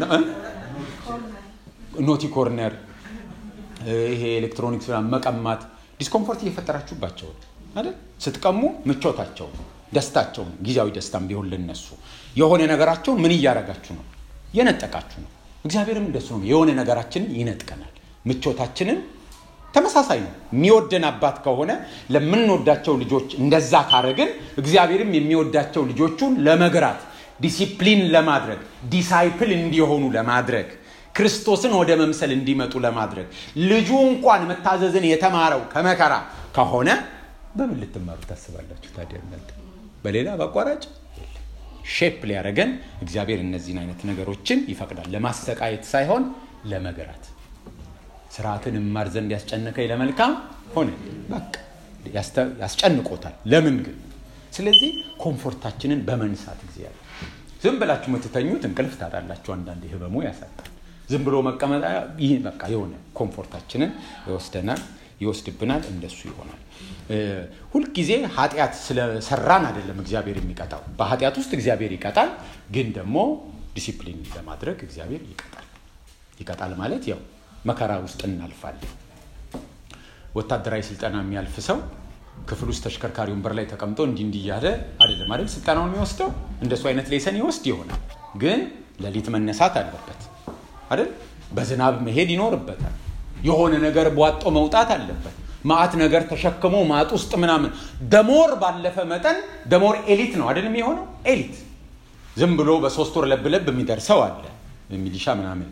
ኖቲ ኮርነር ይሄ ኤሌክትሮኒክስ መቀማት ዲስኮምፎርት እየፈጠራችሁባቸው አይደል? ስትቀሙ ምቾታቸው ደስታቸው ጊዜያዊ ደስታም ቢሆን ልነሱ የሆነ ነገራቸውን ምን እያደረጋችሁ ነው? የነጠቃችሁ ነው። እግዚአብሔርም እንደሱ ነው። የሆነ ነገራችንን ይነጥቀናል። ምቾታችንን ተመሳሳይ ነው። የሚወደን አባት ከሆነ ለምንወዳቸው ልጆች እንደዛ ካረግን እግዚአብሔርም የሚወዳቸው ልጆቹን ለመግራት ዲሲፕሊን ለማድረግ ዲሳይፕል እንዲሆኑ ለማድረግ ክርስቶስን ወደ መምሰል እንዲመጡ ለማድረግ ልጁ እንኳን መታዘዝን የተማረው ከመከራ ከሆነ በምን ልትማሩ ታስባላችሁ ታዲያ እናንተ? በሌላ በአቋራጭ ሼፕ ሊያደረገን እግዚአብሔር እነዚህን አይነት ነገሮችን ይፈቅዳል። ለማሰቃየት ሳይሆን ለመግራት ስርዓትን እማር ዘንድ ያስጨነቀኝ ለመልካም ሆነ። በቃ ያስጨንቆታል። ለምን ግን? ስለዚህ ኮምፎርታችንን በመንሳት እግዚአብሔር ዝም ብላችሁ የምትተኙት እንቅልፍ ታጣላችሁ። አንዳንድ ህመሙ ያሳጣል። ዝም ብሎ መቀመጥ ይህ በቃ የሆነ ኮምፎርታችንን ይወስደናል፣ ይወስድብናል። እንደሱ ይሆናል። ሁልጊዜ ኃጢአት ስለሰራን አይደለም እግዚአብሔር የሚቀጣው። በኃጢአት ውስጥ እግዚአብሔር ይቀጣል፣ ግን ደግሞ ዲሲፕሊን ለማድረግ እግዚአብሔር ይቀጣል። ይቀጣል ማለት ያው መከራ ውስጥ እናልፋለን። ወታደራዊ ስልጠና የሚያልፍ ሰው ክፍል ውስጥ ተሽከርካሪ ወንበር ላይ ተቀምጦ እንዲህ እንዲህ እያለ አይደለም አይደል ስልጠናውን የሚወስደው። እንደሱ አይነት ሌሰን ይወስድ ይሆናል፣ ግን ሌሊት መነሳት አለበት አይደል? በዝናብ መሄድ ይኖርበታል። የሆነ ነገር ቧጦ መውጣት አለበት። ማአት ነገር ተሸክሞ ማጥ ውስጥ ምናምን ደሞር ባለፈ መጠን ደሞር ኤሊት ነው አይደል የሚሆነው ኤሊት ዝም ብሎ በሶስት ወር ለብለብ የሚደርሰው አለ ሚሊሻ ምናምን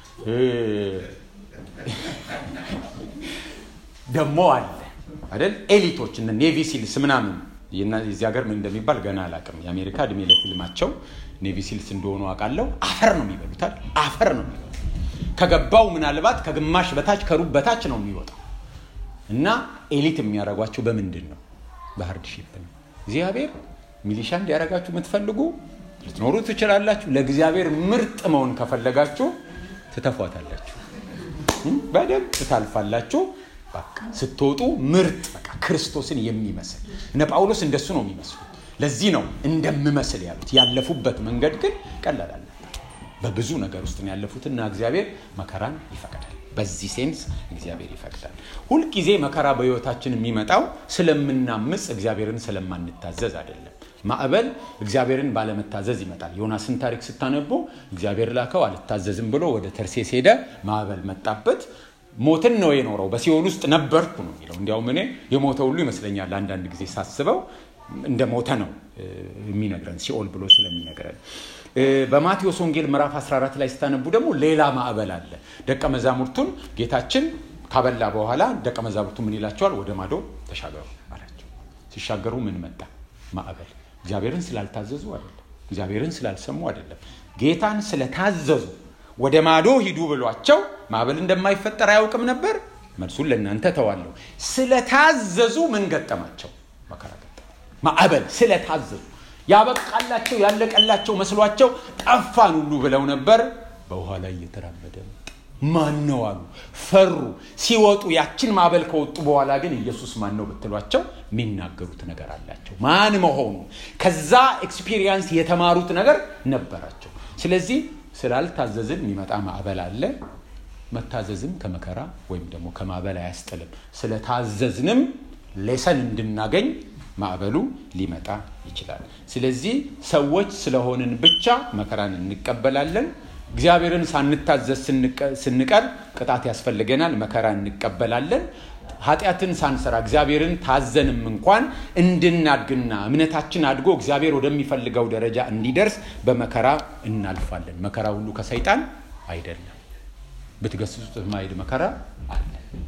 ደግሞ አለ አይደል ኤሊቶች እነ ኔቪ ሲልስ ምናምን የዚህ ሀገር ምን እንደሚባል ገና አላውቅም የአሜሪካ እድሜ ለፊልማቸው ኔቪ ሲልስ እንደሆኑ አውቃለሁ አፈር ነው የሚበሉታል አፈር ነው የሚበሉት ከገባው ምናልባት ከግማሽ በታች ከሩብ በታች ነው የሚወጣው እና ኤሊት የሚያደርጓቸው በምንድን ነው በሃርድሺፕ ነው እግዚአብሔር ሚሊሻ እንዲያደርጋችሁ የምትፈልጉ ልትኖሩ ትችላላችሁ ለእግዚአብሔር ምርጥ መሆን ከፈለጋችሁ ትተፏታላችሁ በደንብ ትታልፋላችሁ በቃ ስትወጡ ምርጥ በቃ ክርስቶስን የሚመስል እነ ጳውሎስ እንደሱ ነው የሚመስሉት ለዚህ ነው እንደምመስል ያሉት ያለፉበት መንገድ ግን ቀላል አለ በብዙ ነገር ውስጥ ያለፉትና እግዚአብሔር መከራን ይፈቅዳል በዚህ ሴንስ እግዚአብሔር ይፈቅዳል ሁልጊዜ መከራ በህይወታችን የሚመጣው ስለምናምፅ እግዚአብሔርን ስለማንታዘዝ አይደለም ማዕበል እግዚአብሔርን ባለመታዘዝ ይመጣል ዮናስን ታሪክ ስታነቡ እግዚአብሔር ላከው አልታዘዝም ብሎ ወደ ተርሴስ ሄደ ማዕበል መጣበት ሞትን ነው የኖረው በሲኦል ውስጥ ነበርኩ ነው የሚለው እንዲያውም እኔ የሞተ ሁሉ ይመስለኛል አንዳንድ ጊዜ ሳስበው እንደ ሞተ ነው የሚነግረን ሲኦል ብሎ ስለሚነግረን በማቴዎስ ወንጌል ምዕራፍ 14 ላይ ስታነቡ ደግሞ ሌላ ማዕበል አለ ደቀ መዛሙርቱን ጌታችን ካበላ በኋላ ደቀ መዛሙርቱ ምን ይላቸዋል ወደ ማዶ ተሻገሩ አላቸው ሲሻገሩ ምን መጣ ማዕበል እግዚአብሔርን ስላልታዘዙ አይደለም እግዚአብሔርን ስላልሰሙ አይደለም ጌታን ስለታዘዙ ወደ ማዶ ሂዱ ብሏቸው ማዕበል እንደማይፈጠር አያውቅም ነበር መልሱን ለእናንተ ተዋለሁ ስለታዘዙ ምን ገጠማቸው መከራ ገጠማ ማዕበል ስለታዘዙ ያበቃላቸው ያለቀላቸው መስሏቸው ጠፋን ሁሉ ብለው ነበር በውሃ ላይ እየተራመደ መጣ ማን ነው አሉ ፈሩ ሲወጡ ያችን ማዕበል ከወጡ በኋላ ግን ኢየሱስ ማን ነው ብትሏቸው የሚናገሩት ነገር አላቸው ማን መሆኑ ከዛ ኤክስፒሪየንስ የተማሩት ነገር ነበራቸው ስለዚህ ስላልታዘዝን የሚመጣ ማዕበል አለ መታዘዝም ከመከራ ወይም ደግሞ ከማዕበል አያስጥልም ስለታዘዝንም ሌሰን እንድናገኝ ማዕበሉ ሊመጣ ይችላል ስለዚህ ሰዎች ስለሆንን ብቻ መከራን እንቀበላለን እግዚአብሔርን ሳንታዘዝ ስንቀር ቅጣት ያስፈልገናል መከራ እንቀበላለን ኃጢአትን ሳንሰራ እግዚአብሔርን ታዘንም እንኳን እንድናድግና እምነታችን አድጎ እግዚአብሔር ወደሚፈልገው ደረጃ እንዲደርስ በመከራ እናልፋለን መከራ ሁሉ ከሰይጣን አይደለም ብትገስጹት የማይል መከራ አለ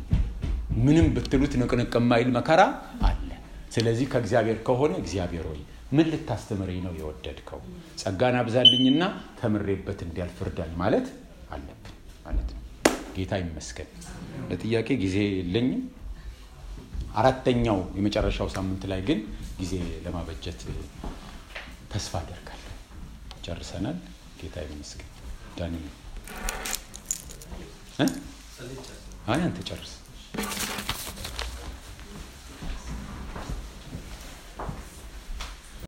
ምንም ብትሉት ንቅንቅ የማይል መከራ አለ ስለዚህ ከእግዚአብሔር ከሆነ እግዚአብሔር ሆይ ምን ልታስተምረኝ ነው የወደድከው ጸጋን አብዛልኝና ተምሬበት እንዲያልፍ እርዳኝ ማለት አለብን ማለት ነው ጌታ ይመስገን ለጥያቄ ጊዜ የለኝም አራተኛው የመጨረሻው ሳምንት ላይ ግን ጊዜ ለማበጀት ተስፋ አደርጋለሁ ጨርሰናል ጌታ ይመስገን ዳኒ አይ አንተ ጨርስ